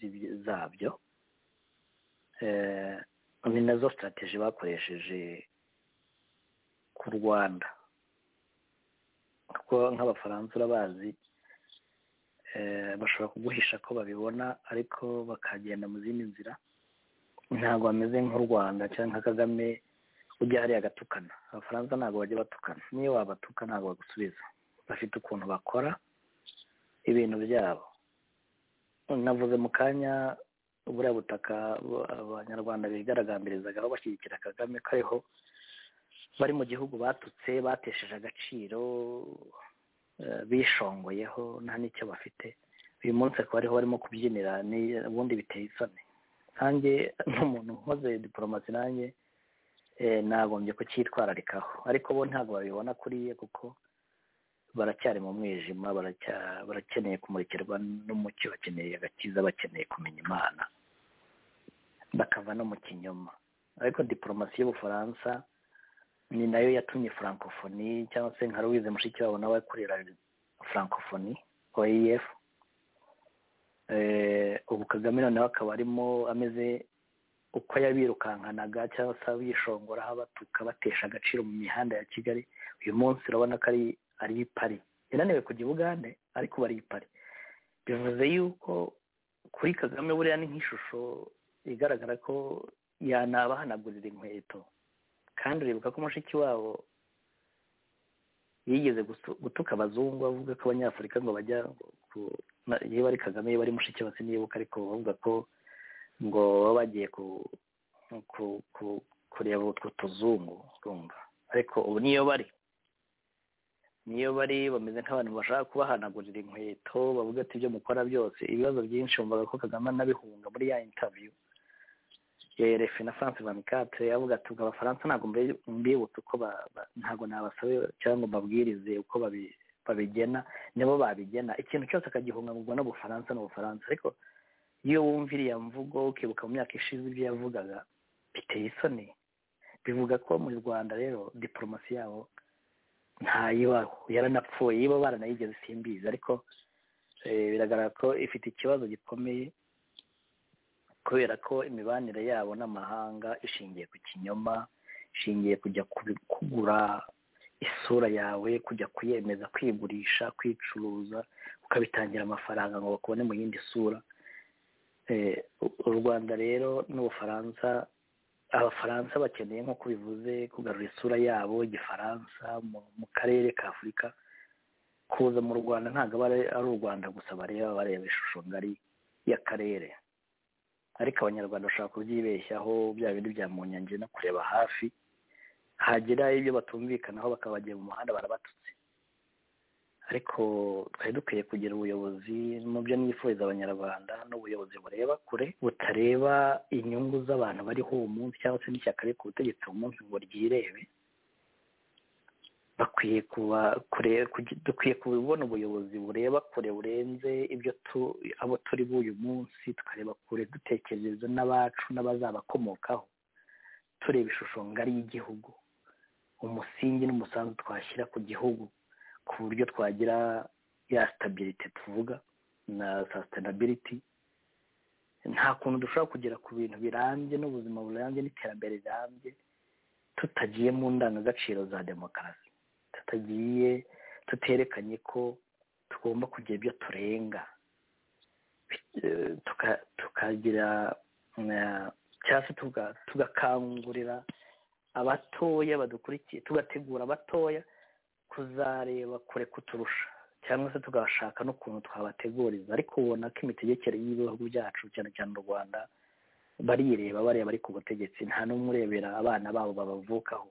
zabyo ni nazo sitarategi bakoresheje ku rwanda kuko nk'abafaransa urabazi bashobora kuguhisha ko babibona ariko bakagenda mu zindi nzira ntabwo bameze nk'u rwanda cyangwa nka kagame ujya hariya agatukana abafaransa ntabwo bajya batukana niyo wabatuka ntabwo bagusubiza bafite ukuntu bakora ibintu byabo navuze mu kanya buriya butaka abanyarwanda bigaragambirizaga bashyigikira kagame kariho bari mu gihugu batutse batesheje agaciro bishongoyeho nta n'icyo bafite uyu munsi akaba ariho barimo kubyinira ubundi biteye isoni nkange n'umuntu nkoze diporomasi nanjye nagombye kucyitwararikaho ariko bo ntabwo babibona kuriye kuko baracyari mu mwijima barakeneye kumurikirwa n'umucyo bakeneye agakiza bakeneye kumenya imana bakava no mu kinyoma ariko diporomasi y'ubufaransa ni nayo yatumye furankofoni cyangwa se nka louise mushikiwabo nawe akorera furankofoni oef ubu kagame noneho akaba arimo ameze uko yabirukankanaga cyangwa se abishongora abatuka batesha agaciro mu mihanda ya kigali uyu munsi urabona ko ari ari pari yananiwe kujya ubugande ariko bari pari bivuze yuko kuri kagame buriya ni nk'ishusho igaragara ko yanabahanagurira inkweto kandi uribuka ko mushiki wabo yigeze gutuka abazungu avuga ko abanyafurika ngo bajya iyo bari kagame iyo bari mushiki wese nibuka ariko bavuga ko ngo baba bagiye kureba utwo tuzungu urumva ariko ubu niyo bari niyo bari bameze nk'abantu bashaka kubahanagurira inkweto bavuga ati ibyo mukora byose ibibazo byinshi bumvaga ko kagame anabihunga muri ya intaviyu ya erefe na france vanikate avuga ati ubwo abafaransa ntabwo mbibutse uko ntabwo nabasabe cyangwa ngo mbabwirize uko babigena nibo babigena ikintu cyose akagihungabwa n'ubufaransa n'ubufaransa ariko iyo wumva iriya mvugo ukibuka mu myaka ishize ibyo yavugaga biteye isoni bivuga ko mu rwanda rero diporomasi yabo ntayibaho yaranapfuye iba baranayigeze simbizi ariko biragaragara ko ifite ikibazo gikomeye kubera ko imibanire yabo n'amahanga ishingiye ku kinyoma ishingiye kujya kugura isura yawe kujya kuyemeza kwigurisha kwicuruza ukabitangira amafaranga ngo bakubone mu yindi sura u rwanda rero n'ubufaransa abafaransa bakeneye nk'uko bivuze kugarura isura yabo igifaransa mu karere ka afurika kuza mu rwanda ntabwo aba ari u rwanda gusa bareba bareba ishusho ngari y'akarere ariko abanyarwanda bashobora kubyibeshyaho bya bindi bya munyange no kureba hafi hagira ibyo batumvikanaho bakaba bagiye mu muhanda barabatutse ariko twari dukwiye kugira ubuyobozi mu byo nifuriza abanyarwanda n'ubuyobozi bureba kure butareba inyungu z'abantu bariho uwo munsi cyangwa se n'ishyaka riri ku butegetsi uwo munsi ngo ryirebe bakwiye kuba kure dukwiye kubona ubuyobozi bureba kure burenze ibyo abo turi b'uyu munsi tukareba kure dutekereza n'abacu n'abazabakomokaho tureba ishusho ngari y'igihugu umusingi n'umusanzu twashyira ku gihugu ku buryo twagira ya sitabirite tuvuga na sasitenabiriti nta kuntu dushobora kugera ku bintu birambye n'ubuzima burambye n'iterambere rirambye tutagiye mu ndangagaciro za demokarasi tutagiye tuterekanye ko tugomba kugira ibyo turenga tukagira cyangwa se tugakangurira abatoya badukurikiye tugategura abatoya kuzareba kure kuturusha cyangwa se tugashaka n'ukuntu twabateguriza ariko ubona ko imitegekere y'ibihugu byacu cyane cyane u rwanda barireba bareba ari ku butegetsi nta n'umwe urebera abana babo babavukaho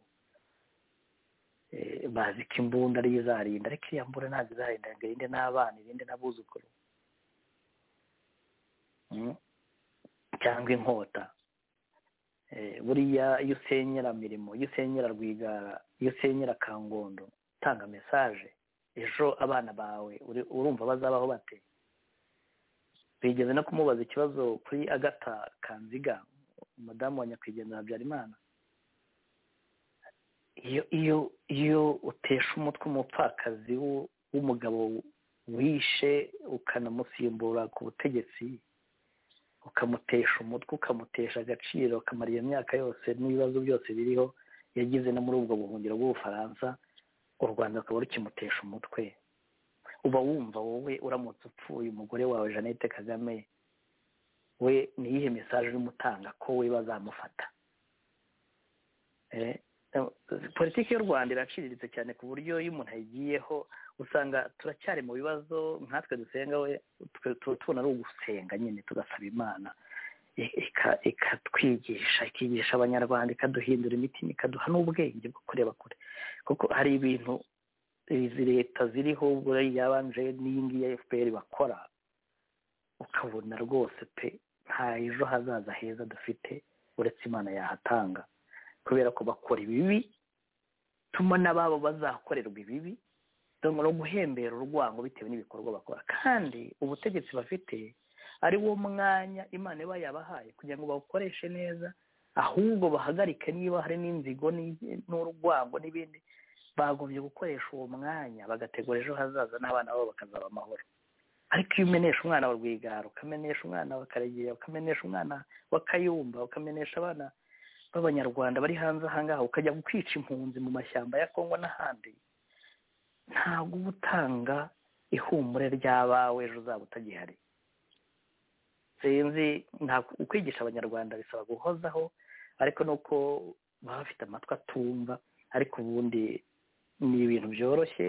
bazi ko imbunda ariyo izarinda ariko iriya mbunda ntabwo izarinda ngo irinde n'abana irinde n'abuzukuru cyangwa inkota buriya iyo usenyera mirimo iyo usenyera rwigara iyo usenyera kangondo utanga mesaje ejo abana bawe urumva bazabaho bate bigeze no kumubaza ikibazo kuri agata kanziga umudamu wa nyakwigendera habyarimana iyo iyo iyo utesha umutwe umupfakazi w'umugabo wishe ukanamusimbura ku butegetsi ukamutesha umutwe ukamutesha agaciro ukamara iyo myaka yose n'ibibazo byose biriho yagize no muri ubwo buhungiro bw'ubufaransa u rwanda rukaba rukimutesha umutwe uba wumva wowe uramutse upfuye umugore wawe jeannette kagame we niyihe mesaje urimo utanga ko we bazamufata politiki y'u rwanda iraciriritse cyane ku buryo iyo umuntu ayigiyeho usanga turacyari mu bibazo nkatwe dusenga we tubona ari ugusenga nyine tugasaba imana ikatwigisha ikigisha abanyarwanda ikaduhindura imitima ikaduha n'ubwenge bwo kureba kure kuko hari ibintu izi leta ziriho yabanje n'iyi ngiyi efuperi bakora ukabona rwose pe nta ejo hazaza heza dufite uretse imana yahatanga kubera ko bakora ibibi tuma n'ababo bazakorerwa ibibi no guhembera urwango bitewe n'ibikorwa bakora kandi ubutegetsi bafite ari wo mwanya imana iba yabahaye kugira ngo bawukoreshe neza ahubwo bahagarike niba hari n'inzigo n'urwango n'ibindi bagombye gukoresha uwo mwanya bagategura ejo hazaza n'abana babo bakazaba amahoro ariko iyo umenesha umwana wa rwigara ukamenesha umwana wa karegeya ukamenesha umwana wa kayumba ukamenesha abana b'abanyarwanda bari hanze ahangaha ukajya kwica impunzi mu mashyamba ya kongo n'ahandi ntabwo uba utanga ihumure ry'abawe ejo uzaba utagihari sinzi ukwigisha abanyarwanda bisaba guhozaho ariko nuko baba bafite amatwi atumva ariko ubundi ni ibintu byoroshye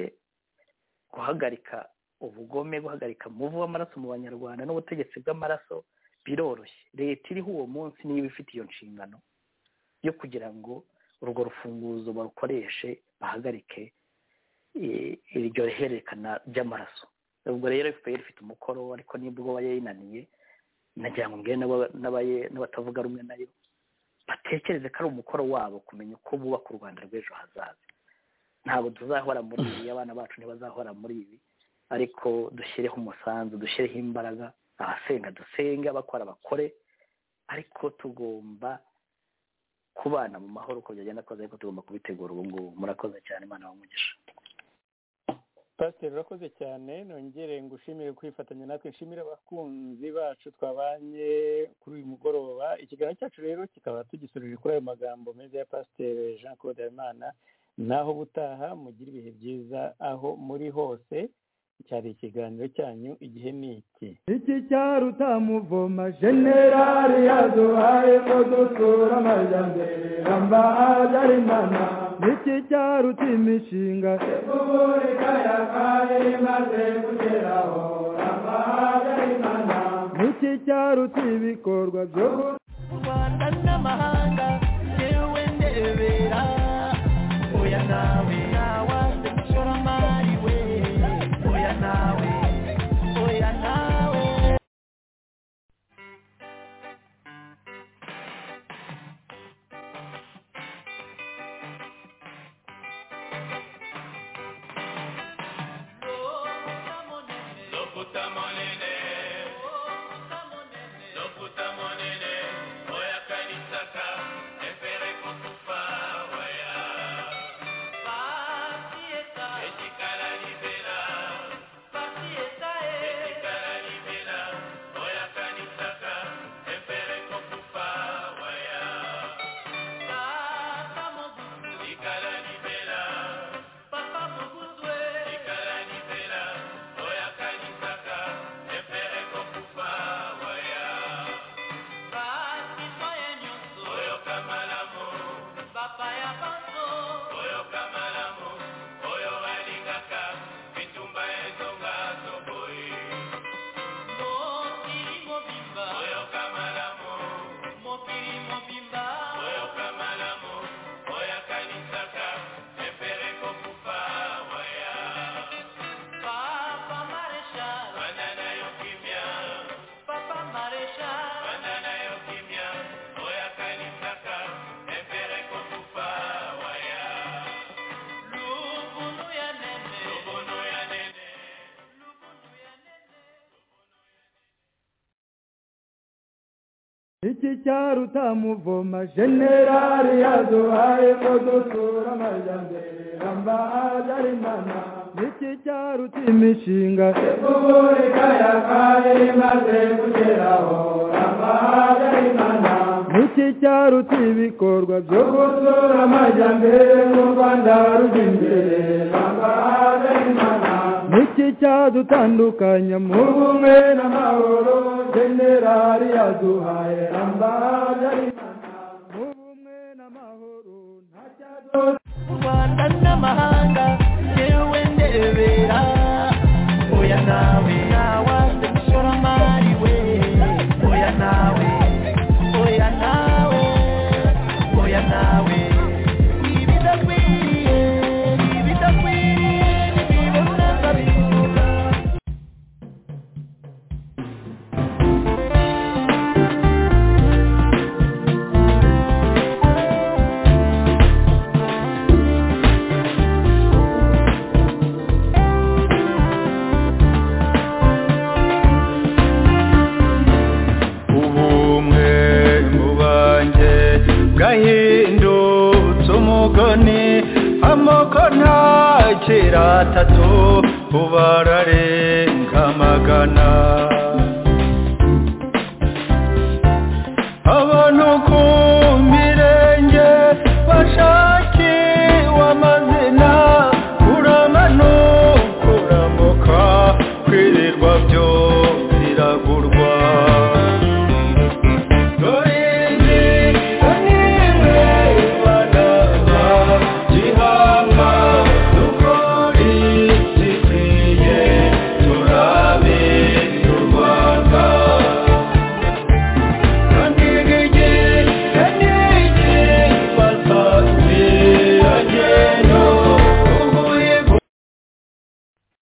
guhagarika ubugome guhagarika umuvu w'amaraso mu banyarwanda n'ubutegetsi bw'amaraso biroroshye leta iriho uwo munsi niyo iba ifite iyo nshingano yo kugira ngo urwo rufunguzo barukoreshe bahagarike iryo hererekana ry'amaraso ubwo rero efuperi ifite umukoro ariko nibwo yayinaniye nagira ngo mbwire n'abatavuga rumwe nayo batekereze ko ari umukoro wabo kumenya uko bubaka u rwanda rw'ejo hazaza ntabwo tuzahora muri ibi abana bacu ntibazahora muri ibi ariko dushyireho umusanzu dushyireho imbaraga abasenga dusenge abakora bakore ariko tugomba kubana mu mahoro uko byagenda kose ariko tugomba kubitegura ubu ngubu murakoze cyane imana umugisha pasiteri urakoze cyane nongere ngo ushimire kwifatanya natwe nshimire abakunzi bacu twabanye kuri uyu mugoroba ikiganiro cyacu rero kikaba tugisorera kuri ayo magambo meza ya pasiteri jean claude habimana naho ubutaha mugire ibihe byiza aho muri hose cyari ikiganiro cyanyu igihe ni iki iki cyaruta muvoma generali yaduhaye ko dusura amajyambere ramba ajarimana iki cyaruta imishinga repubulika ya kane imaze kugeraho ramba ajarimana iki cyaruta ibikorwa byo u rwanda n'amahanga yewe ndebera oya nawe nawanze mushoramari we oya nawe oya nawe Bye. iki cyaruta muvoma generali yaduhaye ko dusura amajyambere ramba habyarimana iki cyaruta imishinga repubulika ya kane imaze kugeraho ramba habyarimana iki cyaruta ibikorwa byo gusura amajyambere mu rwanda rujya imbere ramba habyarimana iki cyadutandukanya mu bumwe n'amahoro generali yaduhaye rambara mu bumwe n'amahoro nta cyadutandukanya u rwanda n'amahanga yewe ndebera oya nawe nawanze mushoramari we oya nawe oya nawe oya nawe ibidakwiriye ibidakwiriye nibibona nkabibura ubumwe mu banjye bwahindutse umugani amoko ntakira atatu ubu ararenga amagana